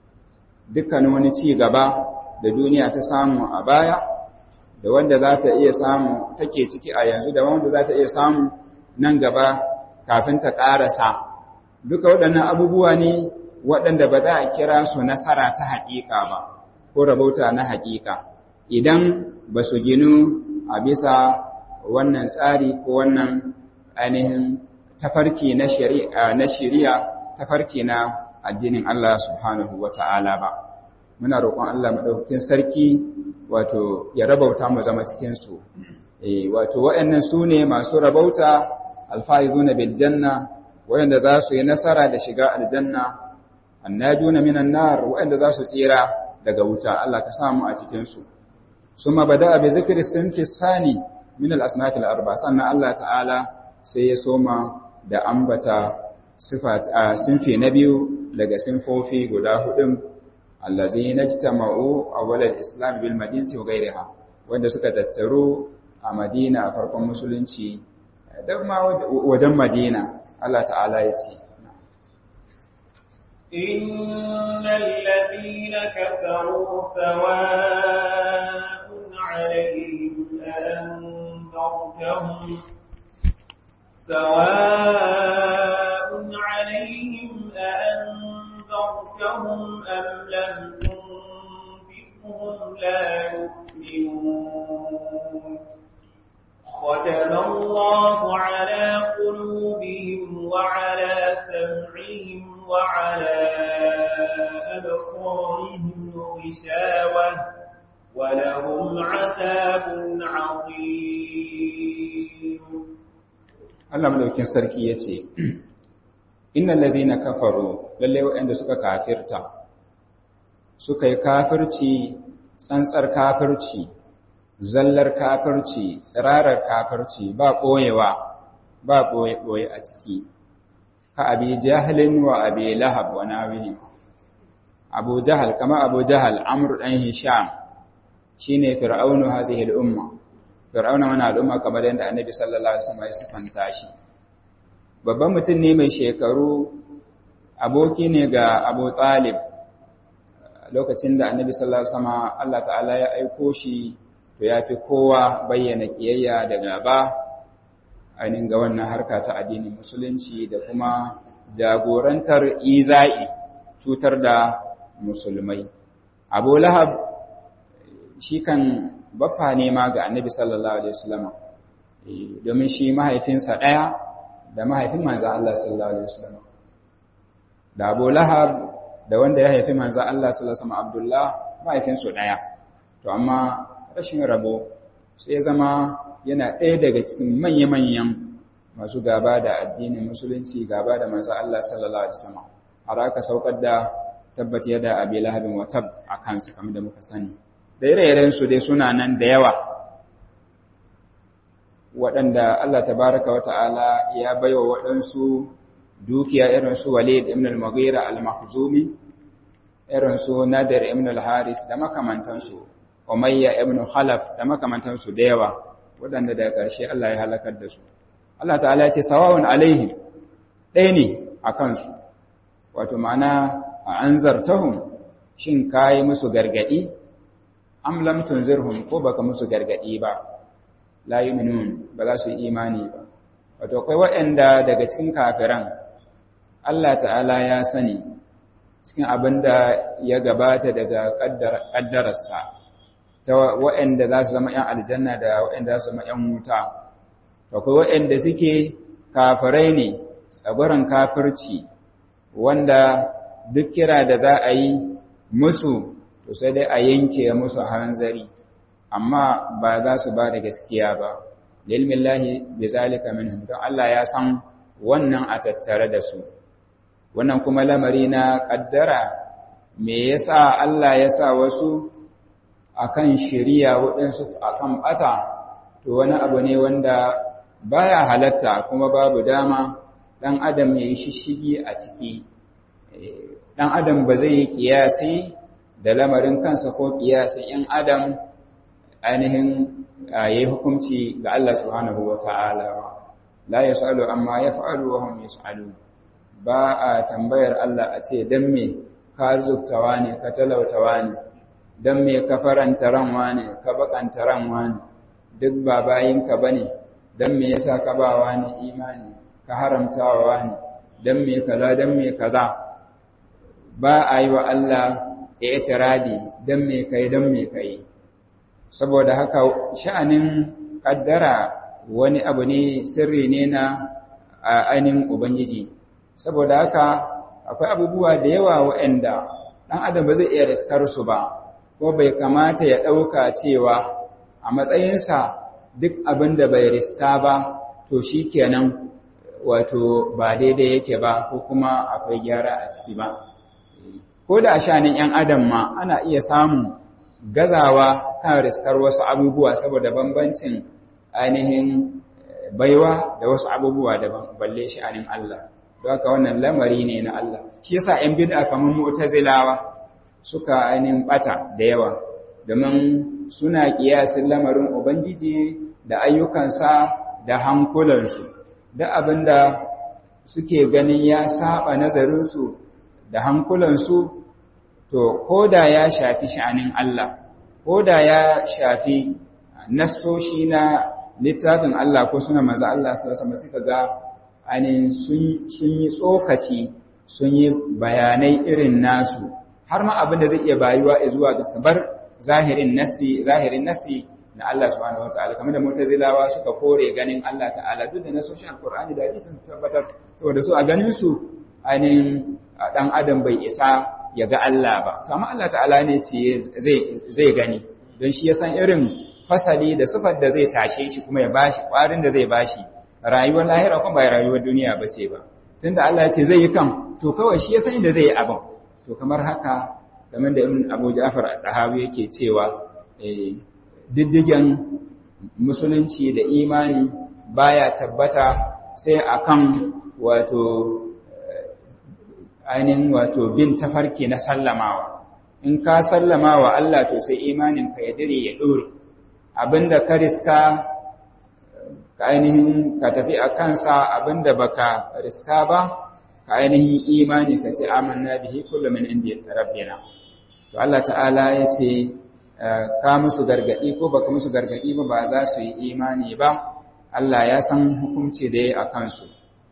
dukkan wani ci gaba da duniya ta samu a baya da wanda za ta iya samu take ciki a yanzu da wanda za ta iya samu nan gaba kafin ta ƙarasa duka waɗannan abubuwa ne waɗanda ba za a kira su nasara ta haƙiƙa ba ko rabauta na haƙiƙa idan ba su ginu a bisa wannan tsari ko wannan ainihin tafarki na shari'a tafarki na addinin Allah subhanahu wa ta'ala ba muna roƙon Allah maɗaukakin sarki wato ya rabauta mu zama cikinsu wato waɗannan su ne masu rabauta alfaizuna bil janna waɗanda za su yi nasara da shiga aljanna annajuna minan nar waɗanda za su tsira daga wuta Allah ka samu a cikinsu summa bada'a bi zikri sinfi sani min al-asnaf al-arba sannan Allah ta'ala sai ya soma da ambata sifat sinfi na biyu daga sinfofi guda hudun allazina ijtama'u awwal al-islam bil madinati wa ghayriha wanda suka tattaru a Madina a farkon musulunci da ma wajen Madina Allah ta'ala ya ce إن الذين كفروا سواء عليهم أأنذرتهم سواء عليهم أأنذرتهم أم لم تنذرهم لا يؤمنون ختم الله على قلوبهم وعلى سمعهم وعلى أبصارهم غشاوة ولهم عذاب عظيم Allah madaukin sarki ya ce, Innan lazina kafaru, lalle waɗanda suka kafirta, suka yi kafirci, tsantsar kafirci, zallar kafirci, tsirarar kafirci, ba ɓoyewa, ba ɓoye-ɓoye a ciki, ka abi jahalin wa abi lahab wa nawihi. Abu jahal, kama abu jahal, Amr ɗan Hisham, shi ne fir'aunu hazihil umma. Fir'auna wani al'umma kamar yadda annabi sallallahu Alaihi wasallam ya sifanta shi. Babban mutum ne mai shekaru, aboki ne ga Abu Talib, lokacin da annabi sallallahu Alaihi wasallam Allah ta'ala ya aiko shi, to ya fi kowa bayyana ƙiyayya da gaba, ainihin ga wannan harka ta addinin musulunci da kuma jagorantar iza'i cutar da musulmai. Abu Lahab shi kan baffa ne ma ga annabi sallallahu alaihi wasallam domin shi mahaifinsa ɗaya da mahaifin manzo Allah sallallahu alaihi wasallam da Abu Lahab da wanda ya haifi manzo Allah sallallahu alaihi wasallam Abdullah mahaifinsu ɗaya to amma rashin rabo sai zama yana ɗaya daga cikin manya-manyan masu gaba da addinin musulunci gaba da manzo Allah sallallahu alaihi wasallam har aka saukar da tabbat yada abi lahabin wa tab a kansa kamar da muka sani da ire-irensu dai suna nan da yawa waɗanda Allah tabaraka wa ta'ala ya baiwa waɗansu dukiya irinsu Walid ibn al-Mughira al-Makhzumi irinsu Nadir ibn al-Haris da makamantansu Umayya ibn Khalaf da makamantansu da yawa waɗanda daga ƙarshe Allah ya halakar da su Allah ta'ala ya ce sawa'un alaihim ɗaya ne a kansu wato ma'ana a anzartahum shin kayi musu gargadi am lam tunzirhum ko baka musu gargadi ba la yu'minun ba za su yi imani ba wato akwai waɗanda daga cikin kafiran Allah ta'ala ya sani cikin abinda ya gabata daga kaddararsa ta waɗanda za su zama ‘yan aljanna da waɗanda za su zama ‘yan wuta akwai waɗanda suke kafirai ne tsabarin kafirci wanda duk kira da za a yi musu to sai dai a yanke musu hanzari amma ba za su ba da gaskiya ba lilmin lahi bi zalika minhum don Allah ya san wannan a tattare da su wannan kuma lamari na kaddara me yasa Allah ya sa wasu akan shari'a waɗansu akan bata to wani abu ne wanda baya halatta kuma babu dama dan adam ya yi shishigi a ciki dan adam ba zai yi kiyasi da lamarin kansa ko kiyasin ‘yan adam ainihin ya yi hukunci ga Allah subhanahu wa ta'ala ba, la ya sa'alu amma ya fa'alu wa hun ya ba a tambayar Allah a ce don me ka zubtawa ne, ka talautawa ne, don me ka faranta ranwa ne, ka bakanta ranwa ne, duk ba bayinka ba ne, don me yasa ka ba wa ne imani, ka haramtawa ne, dan me kaza dan me kaza ba a yi wa Allah itiradi dan me kai dan me kai saboda haka sha'anin kaddara wani abu ne sirri ne na ainihin ubangiji saboda haka akwai abubuwa da yawa waɗanda ɗan adam ba zai iya riskar su ba ko bai kamata ya ɗauka cewa a matsayinsa duk abin da bai riska ba to shi kenan wato ba daidai yake ba ko kuma akwai gyara a ciki ba ko da shanin 'yan adam ma ana iya samun gazawa kan riskar wasu abubuwa saboda bambancin ainihin baiwa da wasu abubuwa daban balle sha'anin Allah don haka wannan lamari ne na Allah shi yasa 'yan bid'a kamar mu'tazilawa suka ainihin bata da yawa domin suna kiyasin lamarin ubangiji da ayyukansa da hankulansu da abinda suke ganin ya saba nazarinsu da hankulansu to koda ya shafi sha'anin Allah koda ya shafi nassoshi na littafin Allah ko suna maza Allah sallallahu alaihi suka ga ainihin sun yi tsokaci sun yi bayanai irin nasu har ma abin da zai iya bayuwa zuwa ga sabar zahirin nasi zahirin nasi na Allah subhanahu wataala kamar da mu'tazilawa suka kore ganin Allah ta'ala duk da nasoshin alqur'ani da hadisi sun tabbatar saboda su a ganin su ainihin dan adam bai isa ya ga Allah ba kamar Allah ta'ala ne ce zai zai gani don shi ya san irin fasali da sifar da zai tashe shi kuma ya bashi kwarin da zai bashi rayuwar lahira kuma ba rayuwar duniya bace ba tunda Allah ya ce zai yi kan to kawai shi ya san inda zai yi abin to kamar haka kamar da ibn Abu Ja'far al-Dahawi yake cewa diddigen musulunci da imani baya tabbata sai akan wato ainihin wato bin tafarki na sallamawa in ka sallamawa Allah to sai imanin ka ya dire ya dore abinda ka riska ka ainihin ka tafi a kansa abinda baka riska ba ka ainihin imani ka ce amanna bihi kullu min indi rabbina to Allah ta'ala ya ce ka musu gargadi ko baka musu gargadi ba ba za su yi imani ba Allah ya san hukunci da ya a kansu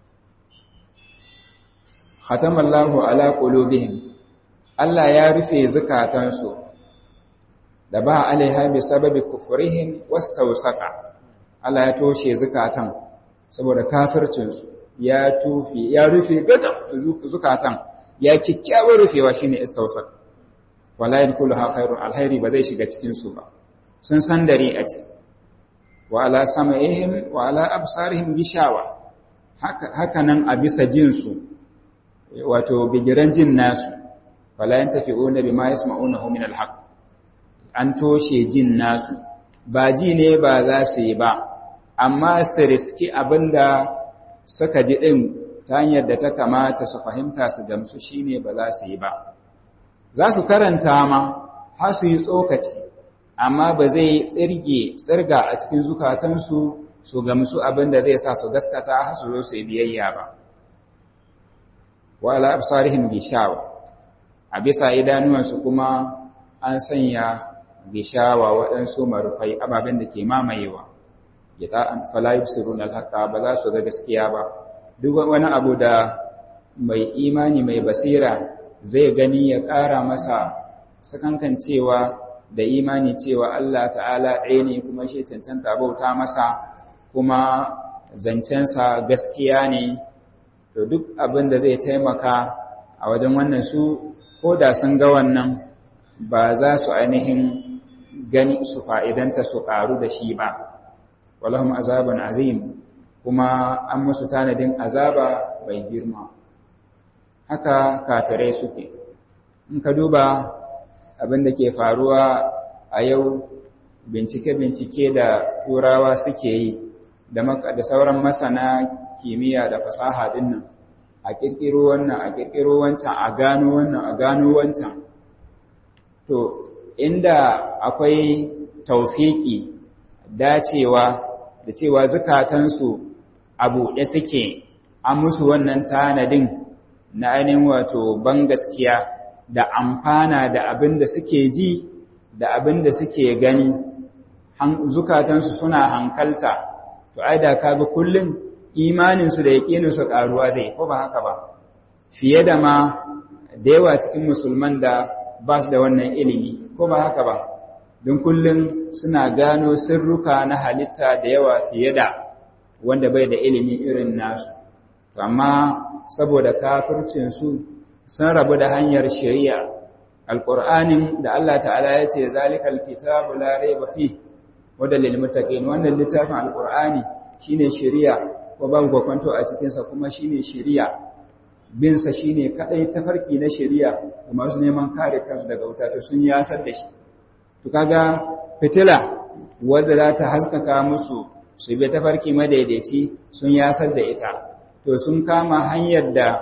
khatamallahu ala qulubihim Allah ya rufe zukatansu da ba alaiha bi sababi kufrihim wastawsaqa Allah ya toshe zukatan saboda kafircinsu ya tufi ya rufe gadan zukatan ya kikkiyawar rufewa shine istawsaq wala yadkhuluha khairun alkhairi ba zai shiga cikin su ba sun san dare a ce wa ala sama'ihim wa ala absarihim gishawa haka haka nan a bisa jin su wato bigiran jin nasu wala yantafi'una bima yasma'unahu min alhaq an toshe jin nasu ba ji ne ba za su yi ba amma su riski abinda suka ji din ta hanyar da ta kamata su fahimta su gamsu shine ba za su yi ba za su karanta ma har su yi tsokaci amma ba zai tsirge tsirga a cikin zukatansu su gamsu abin da zai sa su gaskata har su zo su yi biyayya ba wa ala absarihim gishawa a bisa idanuwansu kuma an sanya gishawa waɗansu marufai ababen da ke mamayewa ya ta'an fala yusirun alhaqa ba za su ga gaskiya ba duk wani abu da mai imani mai basira zai gani ya ƙara masa sakankan cewa da imani cewa Allah ta'ala ɗaya ne kuma shi cancanta bauta masa kuma zancensa gaskiya ne to duk abin da zai taimaka a wajen wannan su ko da sun ga wannan ba za su ainihin gani su fa'idanta su ƙaru da shi ba walahum azabun azim kuma an musu tanadin azaba mai girma haka kafirai suke in ka duba abin da ke faruwa a yau bincike-bincike da turawa suke yi da sauran masana kimiyya da fasaha din nan a ƙirƙiro wannan a ƙirƙiro wancan a gano wannan a gano wancan to inda akwai taufiki dacewa da cewa zukatansu a buɗe suke an musu wannan tanadin na ainihin wato ban gaskiya da amfana da abin da suke ji da abin da suke gani zukatansu suna hankalta to ai da kaga kullum imaninsu da yaƙininsu ƙaruwa zai ko ba haka ba fiye da ma da yawa cikin musulman da ba su da wannan ilimi ko ba haka ba don kullum suna gano sirruka na halitta da yawa fiye da wanda bai da ilimi irin nasu amma saboda kafircinsu sun rabu da hanyar shari'a alƙur'anin da Allah ta'ala ya ce zalikal kitabu la raiba fi wadda lil muttaqin wannan littafin alƙur'ani shine shari'a ko babu kwakwanto a cikin sa kuma shine shari'a bin sa shine kadai tafarki na shari'a ga masu neman kare kansu daga wuta to sun yasar da shi to kaga fitila wadda za ta haskaka musu su bi tafarki madaidaici sun yasar da ita to sun kama hanyar da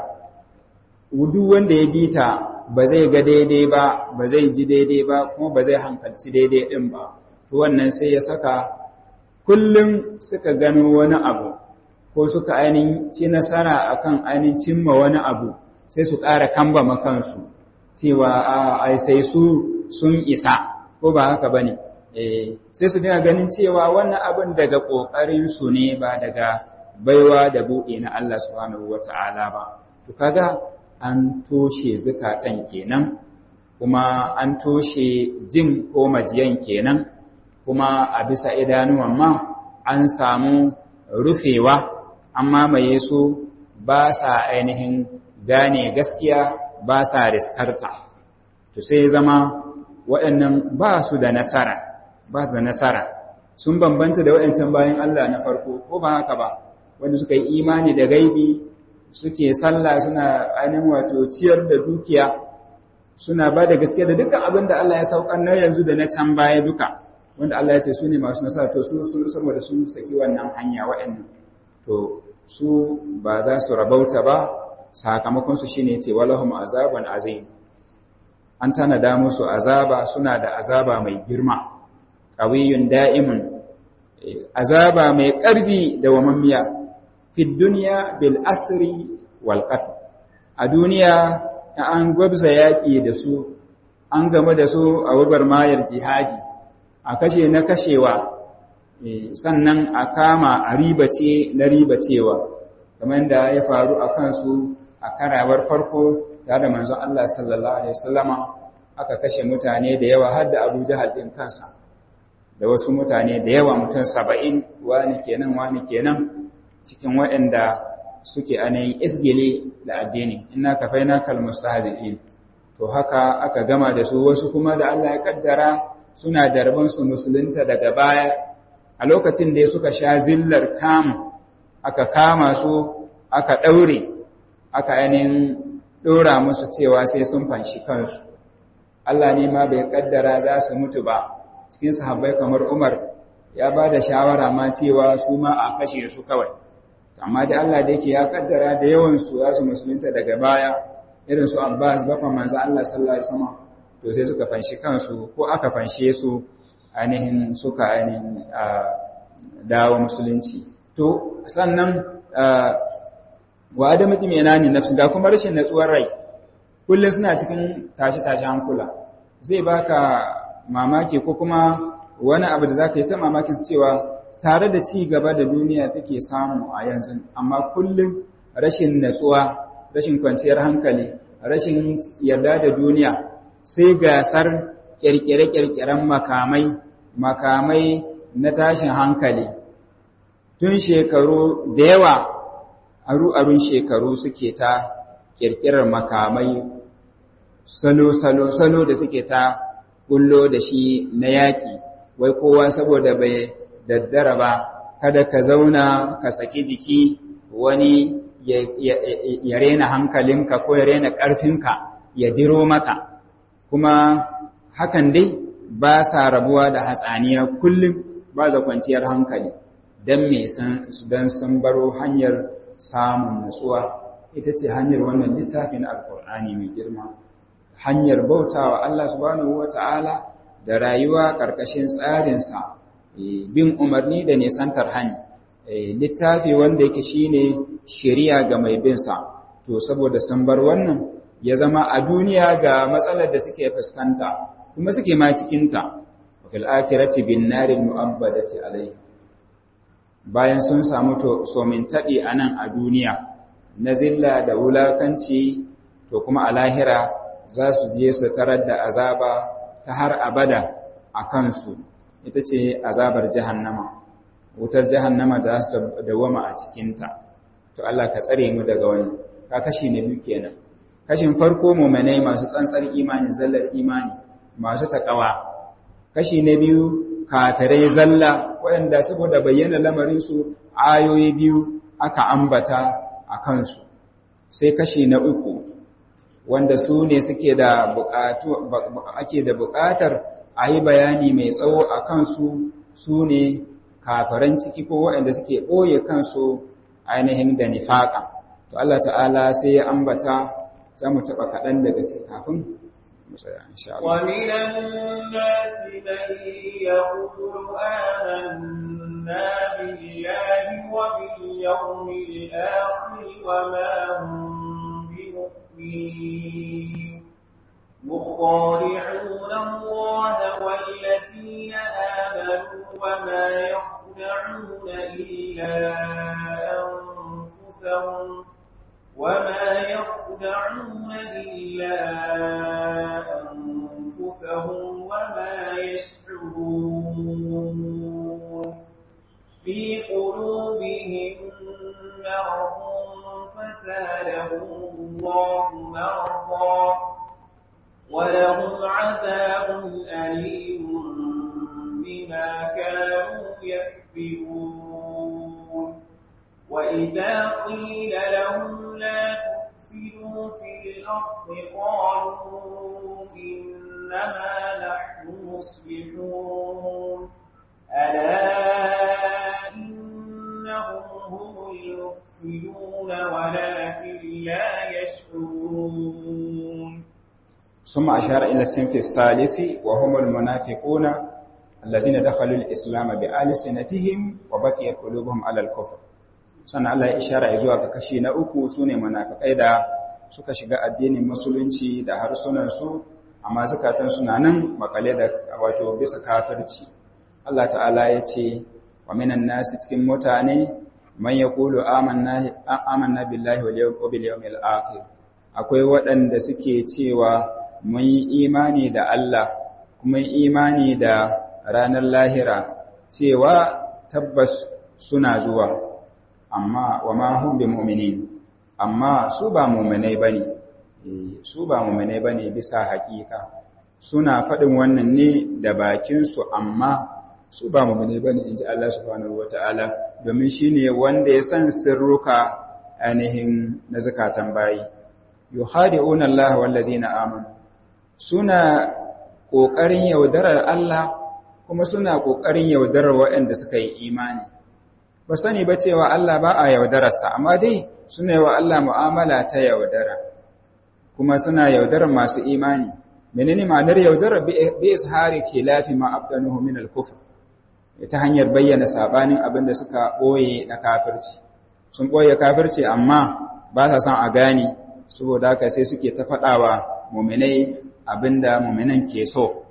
duk wanda ya bi ta ba zai ga daidai ba ba zai ji daidai ba kuma ba zai hankalci daidai din ba to wannan sai ya saka kullum suka gano wani abu ko suka ainihin ci nasara akan ainihin cimma wani abu sai su ƙara kamba makansu cewa a sai su sun isa ko ba haka ba ne sai su dina ganin cewa wannan abin daga ƙoƙarinsu ne ba daga baiwa da buɗe na Allah subhanahu wa ta'ala ba to kaga an toshe zukatan kenan kuma an toshe jin ko majiyan kenan kuma a bisa idanuwan ma an samu rufewa an mamaye su ba sa ainihin gane gaskiya ba sa riskarta to sai zama waɗannan ba su da nasara ba su da nasara sun bambanta da waɗancan bayan Allah na farko ko ba haka ba wanda suka yi imani da gaibi suke sallah suna ainihin wato ciyar da dukiya suna ba da gaskiya da dukkan abin da Allah ya saukar na yanzu da na can baya duka wanda Allah ya ce su ne masu nasara to su sun saboda sun saki wannan hanya waɗannan to su ba za su rabauta ba sakamakon su shine ce walahum azaban azim an tanada musu azaba suna da azaba mai girma qawiyun da'imun azaba mai ƙarfi da wamammiya fi duniya bil asri wal qatl a duniya an gwabza yaƙi da su an game da su a wabar mayar jihadi a kashe na kashewa sannan a kama a ribace na ribacewa kamar da ya faru a kansu a karawar farko tare da manzon Allah sallallahu alaihi wasallama aka kashe mutane da yawa har da Abu Jahal din kansa da wasu mutane da yawa mutum saba'in wani kenan wani kenan cikin waɗanda suke ainihin isgile da addini ina kafai na kalmusta hazi'in to haka aka gama da su wasu kuma da Allah ya kaddara suna da su musulunta daga baya a lokacin da suka sha zillar kam aka kama su aka ɗaure aka ainihin ɗora musu cewa sai sun fanshi kansu Allah ne ma bai kaddara za su mutu ba cikin sahabbai kamar Umar ya ba da shawara ma cewa su ma a kashe su kawai amma da Allah da yake ya kaddara da yawan su za su musulunta daga baya irin su Abbas bafa manzo Allah sallallahu alaihi wasallam to sai suka fanshi kansu ko aka fanshe su ainihin suka ainihin dawo musulunci to sannan wa adamu timenani nafsi ga kuma rashin natsuwar rai kullum suna cikin tashi-tashi hankula zai baka mamaki ko kuma wani abu da zaka yi ta mamakin cewa tare da ci gaba da duniya take samu a yanzu amma kullum rashin natsuwa rashin kwanciyar hankali rashin yarda da duniya sai gasar kirkire-kirkiren makamai makamai na tashin hankali tun shekaru da yawa aru-arun shekaru suke ta kirkirar makamai salo-salo salo da suke ta kullo da shi na yaƙi wai kowa saboda bai daddara ba kada ka zauna ka saki jiki wani ya rena hankalinka ko ya rena ƙarfinka ya diro maka kuma hakan dai ba sa rabuwa da hatsaniya kullum ba za kwanciyar hankali don me don sun baro hanyar samun nutsuwa ita ce hanyar wannan littafin alkur'ani mai girma hanyar bautawa Allah subhanahu wata'ala da rayuwa ƙarƙashin tsarinsa bin umarni da nisantar hani littafi wanda yake shine shari'a ga mai bin sa to saboda sun bar wannan ya zama a duniya ga matsalar da suke fuskanta kuma suke ma cikin ta fil akhirati bin naril mu'abbadati alayhi bayan sun samu somin taɓi a nan a duniya na zilla da wulakanci to kuma a lahira za su je su tarar da azaba ta har abada a kansu ita ce azabar jahannama wutar jahannama da su dawama a cikinta to Allah ka tsare mu daga wani ka kashi na biyu kenan kashin farko mu'minai masu tsantsar imani zallar imani masu takawa kashi na biyu kafirai zalla waɗanda saboda bayyana lamarinsu ayoyi biyu aka ambata a kansu sai kashi na uku wanda su ne suke da buƙatu ake da buƙatar a yi bayani mai tsawo a kansu su ne kafiran ciki ko waɗanda suke ɓoye kansu ainihin da nifaƙa to Allah ta'ala sai ya ambata za mu taɓa kaɗan daga ce kafin mu tsaya insha Allah ومن الناس من يقول آمنا بالله وباليوم الآخر وما هم بمؤمنين مخادعون الله والذين آمنوا وما يخدعون إلا أنفسهم وما يخدعون إلا أنفسهم وما يشعرون في قلوبهم مرض فزادهم الله مرضا ولهم عذاب أليم بما كانوا يكذبون وإذا قيل لهم لا تفسدوا في الأرض قالوا إنما نحن مصلحون ألا إنهم هم المفسدون ولكن لا يشعرون ثم أشار إلى الصنف الثالث وهم المنافقون الذين دخلوا الإسلام بألسنتهم وبقيت قلوبهم على الكفر sannan Allah ya ishara zuwa ga kashi na uku sune munafikai da suka shiga addinin musulunci da harsunansu amma zakatan suna nan makale da wato bisa kafirci Allah ta'ala ya ce wa minan nasi cikin mutane man yaqulu amanna amanna billahi wal bil yawmil akhir akwai waɗanda suke cewa mun yi imani da Allah kuma imani da ranar lahira cewa tabbas suna zuwa amma wa ma hum bi mu'minin amma su ba mu'minai bane su ba mu'minai bane bisa haƙiƙa suna faɗin wannan ne da bakin su amma su ba mu'minai bane inji Allah subhanahu wataala domin shine wanda ya san sirruka ainihin na zakatan bayi yuhadi'una Allah wallazina amanu suna ƙoƙarin yaudarar Allah kuma suna ƙoƙarin yaudarar waɗanda suka yi imani ba sani ba cewa Allah ba a yaudararsa amma dai suna yi wa Allah mu'amala ta yaudara kuma suna yaudarar masu imani menene ma'anar yaudarar bi ishari khilafi ma abdanuhu min al-kufr ta hanyar bayyana sabanin abin da suka boye na kafirci sun boye kafirci amma ba sa son a gane saboda haka sai suke ta faɗawa mu'minai abinda mu'minan ke so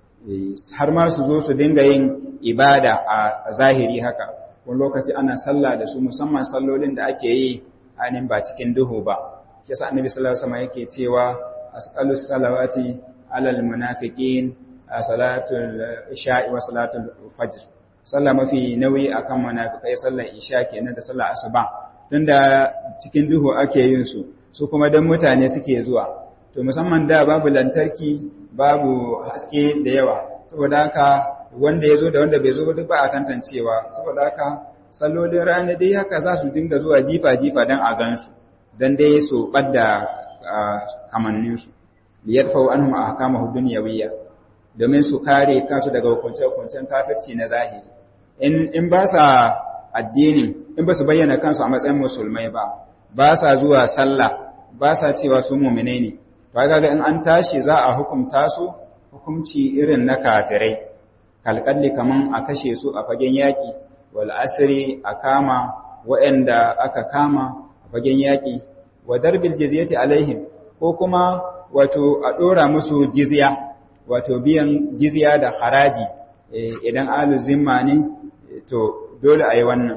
har ma su zo su dinga yin ibada a zahiri haka wani lokaci ana sallah da su musamman sallolin da ake yi ainihin ba cikin duhu ba kisa annabi sallallahu alaihi wasallam yake cewa asqalu salawati alal munafiqin salatul isha'i wa salatul fajr sallah mafi nauyi akan munafikai sallar isha kenan da sallar asuba tunda cikin duhu ake yin su su kuma dan mutane suke zuwa to musamman da babu lantarki babu haske da yawa saboda haka wanda ya zo da wanda bai zo ba duk ba a tantancewa saboda haka sallolin rana dai haka za su dinga zuwa jifa-jifa don a gansu don dai su ɓadda kamanninsu liyar fau an huma a kama hudun yawiya domin su kare kansu daga hukunce-hukuncen kafirci na zahiri in ba sa addinin in ba su bayyana kansu a matsayin musulmai ba ba sa zuwa sallah ba sa cewa su mumine ne ba ga in an tashi za a hukunta su hukunci irin na kafirai kalkalli kaman a kashe su a fagen yaƙi wal asri a kama waɗanda aka kama a fagen yaƙi wa darbil jizyati alaihim ko kuma wato a ɗora musu jizya wato biyan jizya da haraji idan alu zimma ne to dole a yi wannan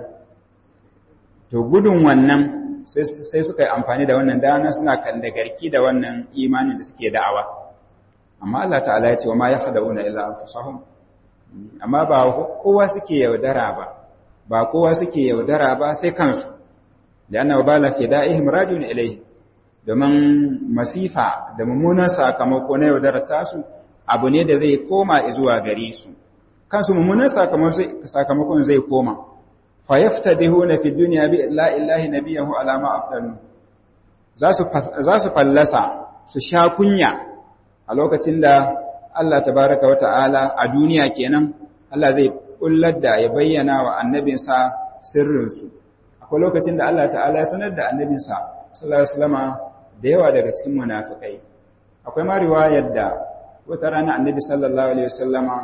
to gudun wannan sai suka yi amfani da wannan dana suna garki da wannan imanin da suke da'awa amma Allah ta'ala ya ce wa ma ya hada'una illa anfusahum amma ba kowa suke yaudara ba ba kowa suke yaudara ba sai kansu da annabi bala ke da'ihim rajun ilayhi domin masifa da mummunan sakamako na yaudarar tasu abu ne da zai koma zuwa gare su kansu mummunan sakamakon zai koma fa yaftadihuna fi dunya bi la ilahi nabiyahu ala ma afdalu za su fallasa su sha kunya a lokacin da Allah tabaraka wa ta'ala a duniya kenan Allah zai kullar da ya bayyana wa annabinsa sirrinsu akwai lokacin da Allah ta'ala ya sanar da annabinsa sallallahu alaihi wasallama da yawa daga cikin munafikai akwai ma riwayar da wata rana annabi sallallahu alaihi wasallama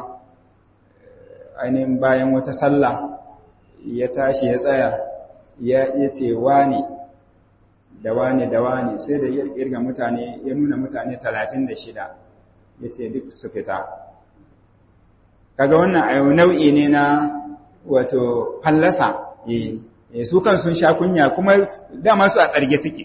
ainihin bayan wata sallah ya tashi ya tsaya ya ce wani da wani da wani sai da ya kirga mutane ya nuna mutane 36 ya ce duk su fita kaga wannan a nau'i ne na wato fallasa su kan sun sha kunya kuma dama su a tsarge suke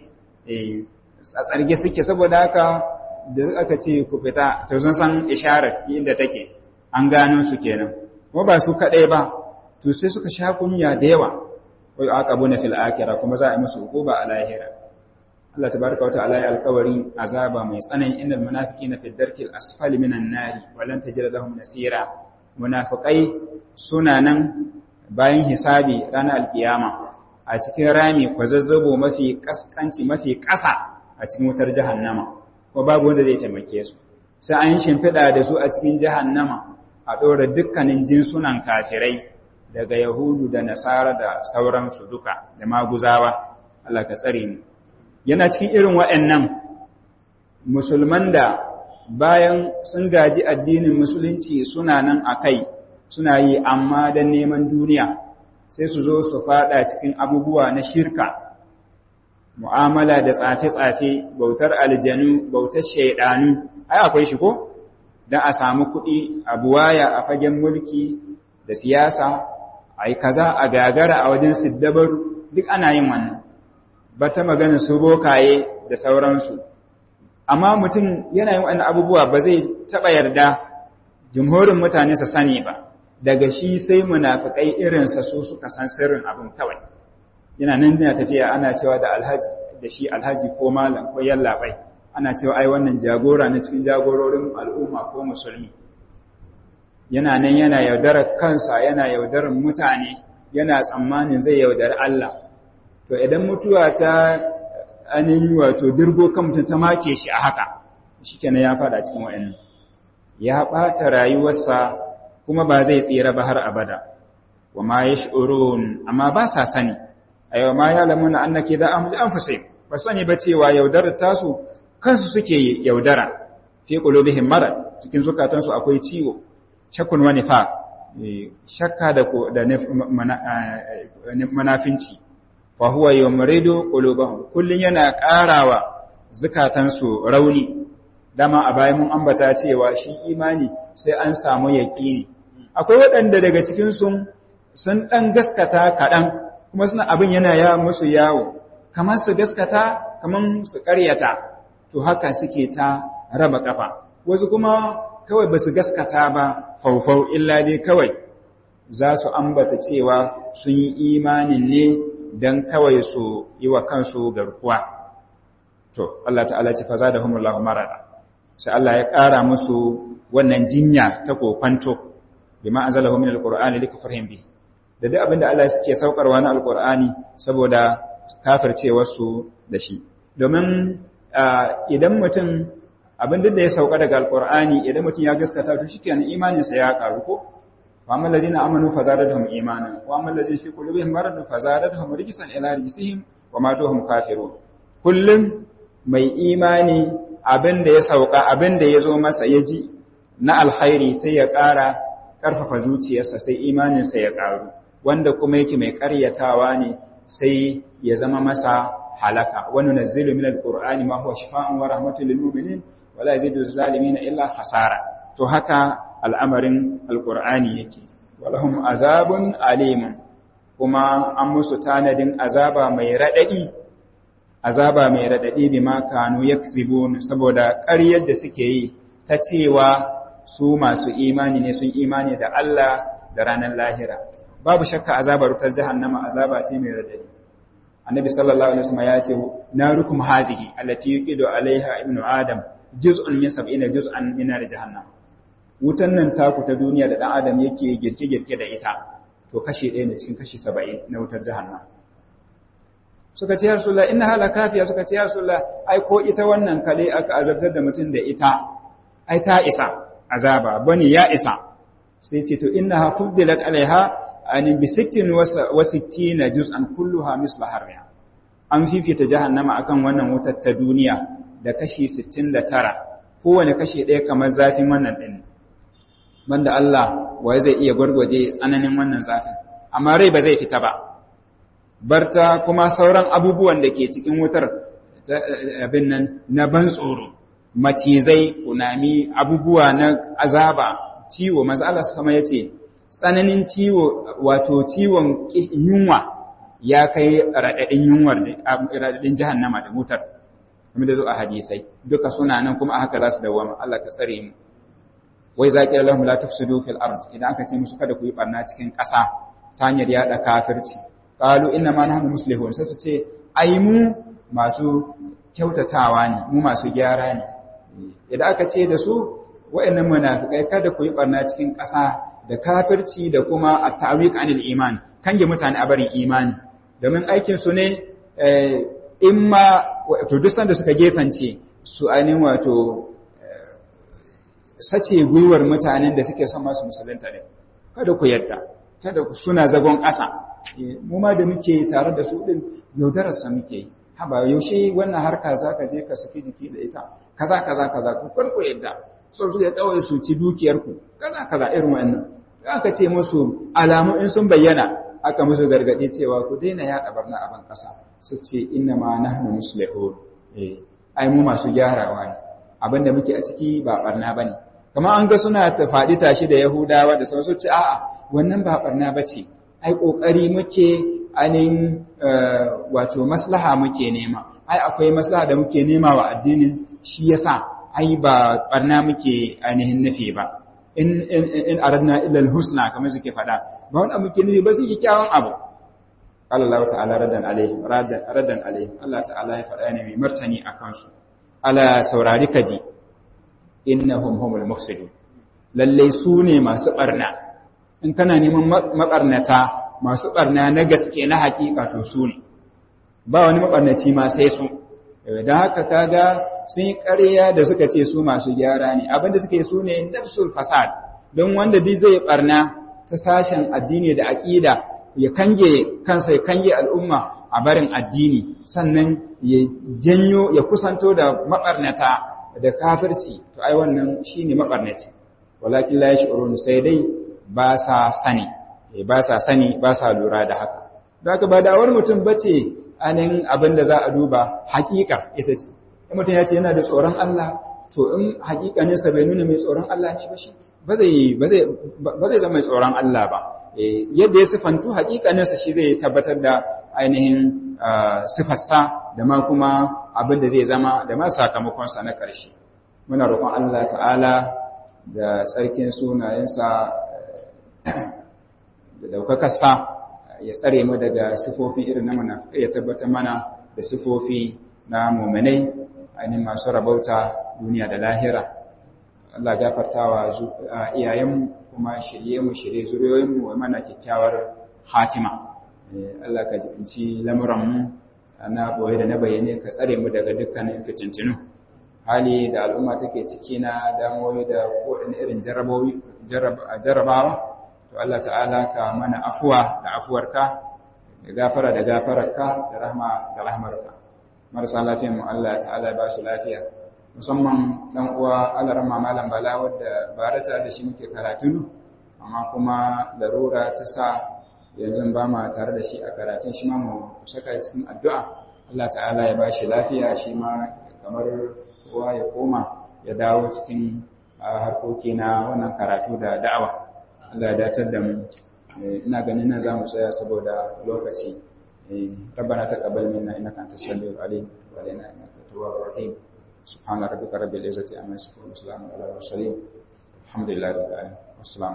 a tsarge suke saboda haka da aka ce ku fita to sun san isharar inda take an gano su kenan kuma ba su kaɗai ba to sai suka sha kunya da yawa wai aqabuna fil akhirah kuma za a yi musu hukuma a lahira Allah tabaraka wata'ala ya alƙawari azaba mai tsanani innal munafiqina fi darkil asfali minan nari wa lan tajida lahum nasira munafiqai suna nan bayan hisabi ranar alkiyama a cikin rami kwazazzabo mafi kaskanci mafi ƙasa a cikin wutar jahannama ko babu wanda zai taimake su sai an shimfiɗa da su a cikin jahannama a ɗora dukkanin jinsunan kafirai daga yahudu da nasara da sauransu duka da maguzawa Allah ka tsare mu yana cikin irin waɗannan musulman da bayan sun gaji addinin musulunci suna nan a kai suna yi amma don neman duniya sai su zo su fada cikin abubuwa na shirka mu'amala da tsafe-tsafe bautar aljanu bautar shaidanu ai akwai shi ko don a samu kuɗi a buwaya a fagen mulki da siyasa a yi kaza a gagara a wajen siddabar duk ana yin wannan ba ta magana su bokaye da sauransu amma mutum yana yin wannan abubuwa ba zai taɓa yarda jumhurin mutane su sani ba daga shi sai munafikai irinsa su suka san sirrin abin kawai yana nan yana tafiya ana cewa da alhaji da shi alhaji ko malam ko yallaɓai ana cewa ai wannan jagora na cikin jagororin al'umma ko musulmi yana nan yana yaudarar kansa yana yaudarar mutane yana tsammanin zai yaudari Allah to idan mutuwa ta anin wato dirgo kan mutum ta make shi a haka shikenan ya fada cikin wayannan ya ɓata rayuwarsa kuma ba zai tsira ba har abada wa ma yash'urun amma ba sa sani ayo ma ya lamuna annaki da ahli anfusihim ba sani ba cewa yaudarar tasu kansu suke yaudara fi qulubihim marad cikin zukatansu akwai ciwo shakkun wa nifaq shakka da da manafinci fa huwa yumridu qulubahum kullun yana karawa zukatansu rauni dama a bayan mun ambata cewa shi imani sai an samu yaqini akwai waɗanda daga cikin sun sun dan gaskata kaɗan kuma suna abin yana ya musu yawo kamar su gaskata kamar su ƙaryata to haka suke ta raba kafa wasu kuma kawai ba su gaskata ba faufau illa dai kawai za su ambata cewa sun yi imanin ne don kawai su yi wa kansu garkuwa to Allah ta'ala ce fa zadahumullahu marada sai Allah ya ƙara musu wannan jinya ta kokwanto bima anzalahu min alqur'ani likufrihim bi da duk abinda Allah yake saukarwa na alqur'ani saboda kafircewar su da shi domin idan mutum abin da ya sauka daga alqur'ani idan mutum ya gaskata to shikenan imaninsa ya karu ko wa amma allazina amanu fazadatuhum imana wa amma allazina fi qulubihim maradun fazadatuhum rijsan ila rijsihim wa matuhum kafirun kullum mai imani abin da ya sauka abin da ya zo masa ya ji na alkhairi sai ya ƙara ƙarfafa zuciyarsa sai imaninsa ya ƙaru wanda kuma yake mai ƙaryatawa ne sai ya zama masa halaka wani nazzilu min alqur'ani ma huwa shifaa'un wa rahmatun lil mu'minin wa la yazidu zalimin illa khasara to haka al'amarin alqur'ani yake walahum azabun alim kuma an musu tanadin azaba mai radadi azaba mai radadi bima kanu yaksibun saboda ƙaryar da suke yi ta cewa su masu imani ne sun imani da Allah da ranar lahira babu shakka azabar wutar jahannama azaba ce mai radadi annabi sallallahu alaihi wasallam ya ce narukum hazihi allati yuqidu alaiha ibnu adam juz'un min sab'ina juz'an min nar jahannam wutan nan taku ta duniya da dan adam yake girke girke da ita to kashi ɗaya ne cikin kashi 70 na wutar jahannam suka ce ya rasulullah inna hala kafiya suka ce ya rasulullah ai ko ita wannan kale aka azabtar da mutum da ita ai ta isa azaba bane ya isa sai ce to innaha fuddilat alaiha an bi 60 wa 60 juz'an kulluha misla harriha an fifita jahannama akan wannan wutar ta duniya da kashi 69 kowane kashi ɗaya kamar zafin wannan din banda Allah wai zai iya gwargwaje tsananin wannan zafin amma rai ba zai fita ba barta kuma sauran abubuwan da ke cikin wutar abin nan na ban tsoro macizai kunami abubuwa na azaba ciwo manzo Allah sama yace tsananin ciwo wato ciwon yunwa ya kai radadin yunwar da radadin jahannama da wutar kuma da zo a hadisai duka suna nan kuma haka za su dawama Allah ka tsare mu wai zaqi lahum la tufsidu fil ard idan aka ce musu kada ku yi barna cikin ƙasa ta hanyar yada kafirci qalu inna ma nahnu muslihun sai su ce ai mu masu kyautatawa ne mu masu gyara ne idan aka ce da su wa'annan munafikai kada ku yi barna cikin ƙasa da kafirci da kuma at-ta'wiq anil iman kange mutane a barin imani domin aikin su ne in ma to duk sanda suka gefance su ainihin wato sace gwiwar mutanen da suke son masu musulunta ne kada ku yadda kada ku suna zagon ƙasa mu ma da muke tare da su din yaudarar sa muke yi haba yaushe wannan harka zaka je ka saki jiki da ita kaza kaza kaza ku farko yadda so su ya kawai su ci dukiyar ku kaza kaza irin wannan aka ce musu alamu in sun bayyana aka musu gargadi cewa ku daina yaɗa barna a ban ƙasa su ce inna ma nahnu muslihun eh ai mu masu gyarawa ne abinda muke a ciki ba barna bane kamar an ga suna ta faɗi tashi da yahudawa da sauransu ce a'a wannan ba barna bace ai kokari muke anin wato maslaha muke nema ai akwai maslaha da muke nema wa addinin shi yasa ai ba barna muke ainihin nufi ba in in aradna illa alhusna kamar suke faɗa ba wanda muke nufi ba su yi kyawun abu Allah ta'ala radan alaihi radan radan alaihi Allah ta'ala ya faɗa ne mai martani akan su ala saurari kaji innahum humul mufsidun lalle su ne masu barna in kana neman mabarnata masu barna na gaske na hakika to su ne ba wani mabarnaci ma sai su don haka kaga sun yi ƙarya da suka ce su masu gyara ne abinda suka yi su ne nafsul fasad don wanda duk zai barna ta sashen addini da aƙida ya kange kansa ya kange al'umma a barin addini sannan ya janyo ya kusanto da mabarnata da kafirci to ai wannan shine mabarnaci walakin la yash'urun sai dai ba sa sani ba sa sani ba sa lura da haka don haka ba da'awar mutum bace anin abin da za a duba hakika ita ce in mutum ya ce yana da tsoron Allah to in hakikaninsa bai nuna mai tsoron Allah ne ba shi ba zai zama mai tsoron Allah ba yadda ya sifantu hakikaninsa shi zai tabbatar da ainihin sifarsa da ma kuma abin da zai zama da ma sakamakonsa na ƙarshe muna roƙon Allah ta'ala da tsarkin sunayensa da daukakarsa ya tsare mu daga sifofi irin na munafikai ya tabbatar mana da sifofi na mu'minai ainihin masu rabauta duniya da lahira Allah gafartawa iyayen kuma shirye mu shirye zuriyoyin mu mana kyakkyawar hatima Allah ka jibinci lamuran mu na boye da na bayyane ka tsare mu daga dukkanin fitintinu hali da al'umma take ciki na damuwoyi da kowane irin jarabawa to Allah ta'ala ka mana afuwa da afuwarka da gafara da gafararka da rahma da rahmarka marasa lafiyan mu Allah ta'ala ya ba su lafiya musamman dan uwa Allah rahma malam bala wanda barata da shi muke karatu amma kuma larura ta sa yanzu ba ma tare da shi a karatun shi ma mu saka cikin addu'a Allah ta'ala ya ba shi lafiya shi ma kamar kowa ya koma ya dawo cikin harkoki na wannan karatu da da'awa Allah ya datar da mu ina ganin nan zamu tsaya saboda lokaci ربنا تقبل منا انك انت السميع العليم وعلينا انك التواب الرحيم سبحان ربك رب العزه عما يصفون وسلام على المرسلين الحمد لله رب العالمين والسلام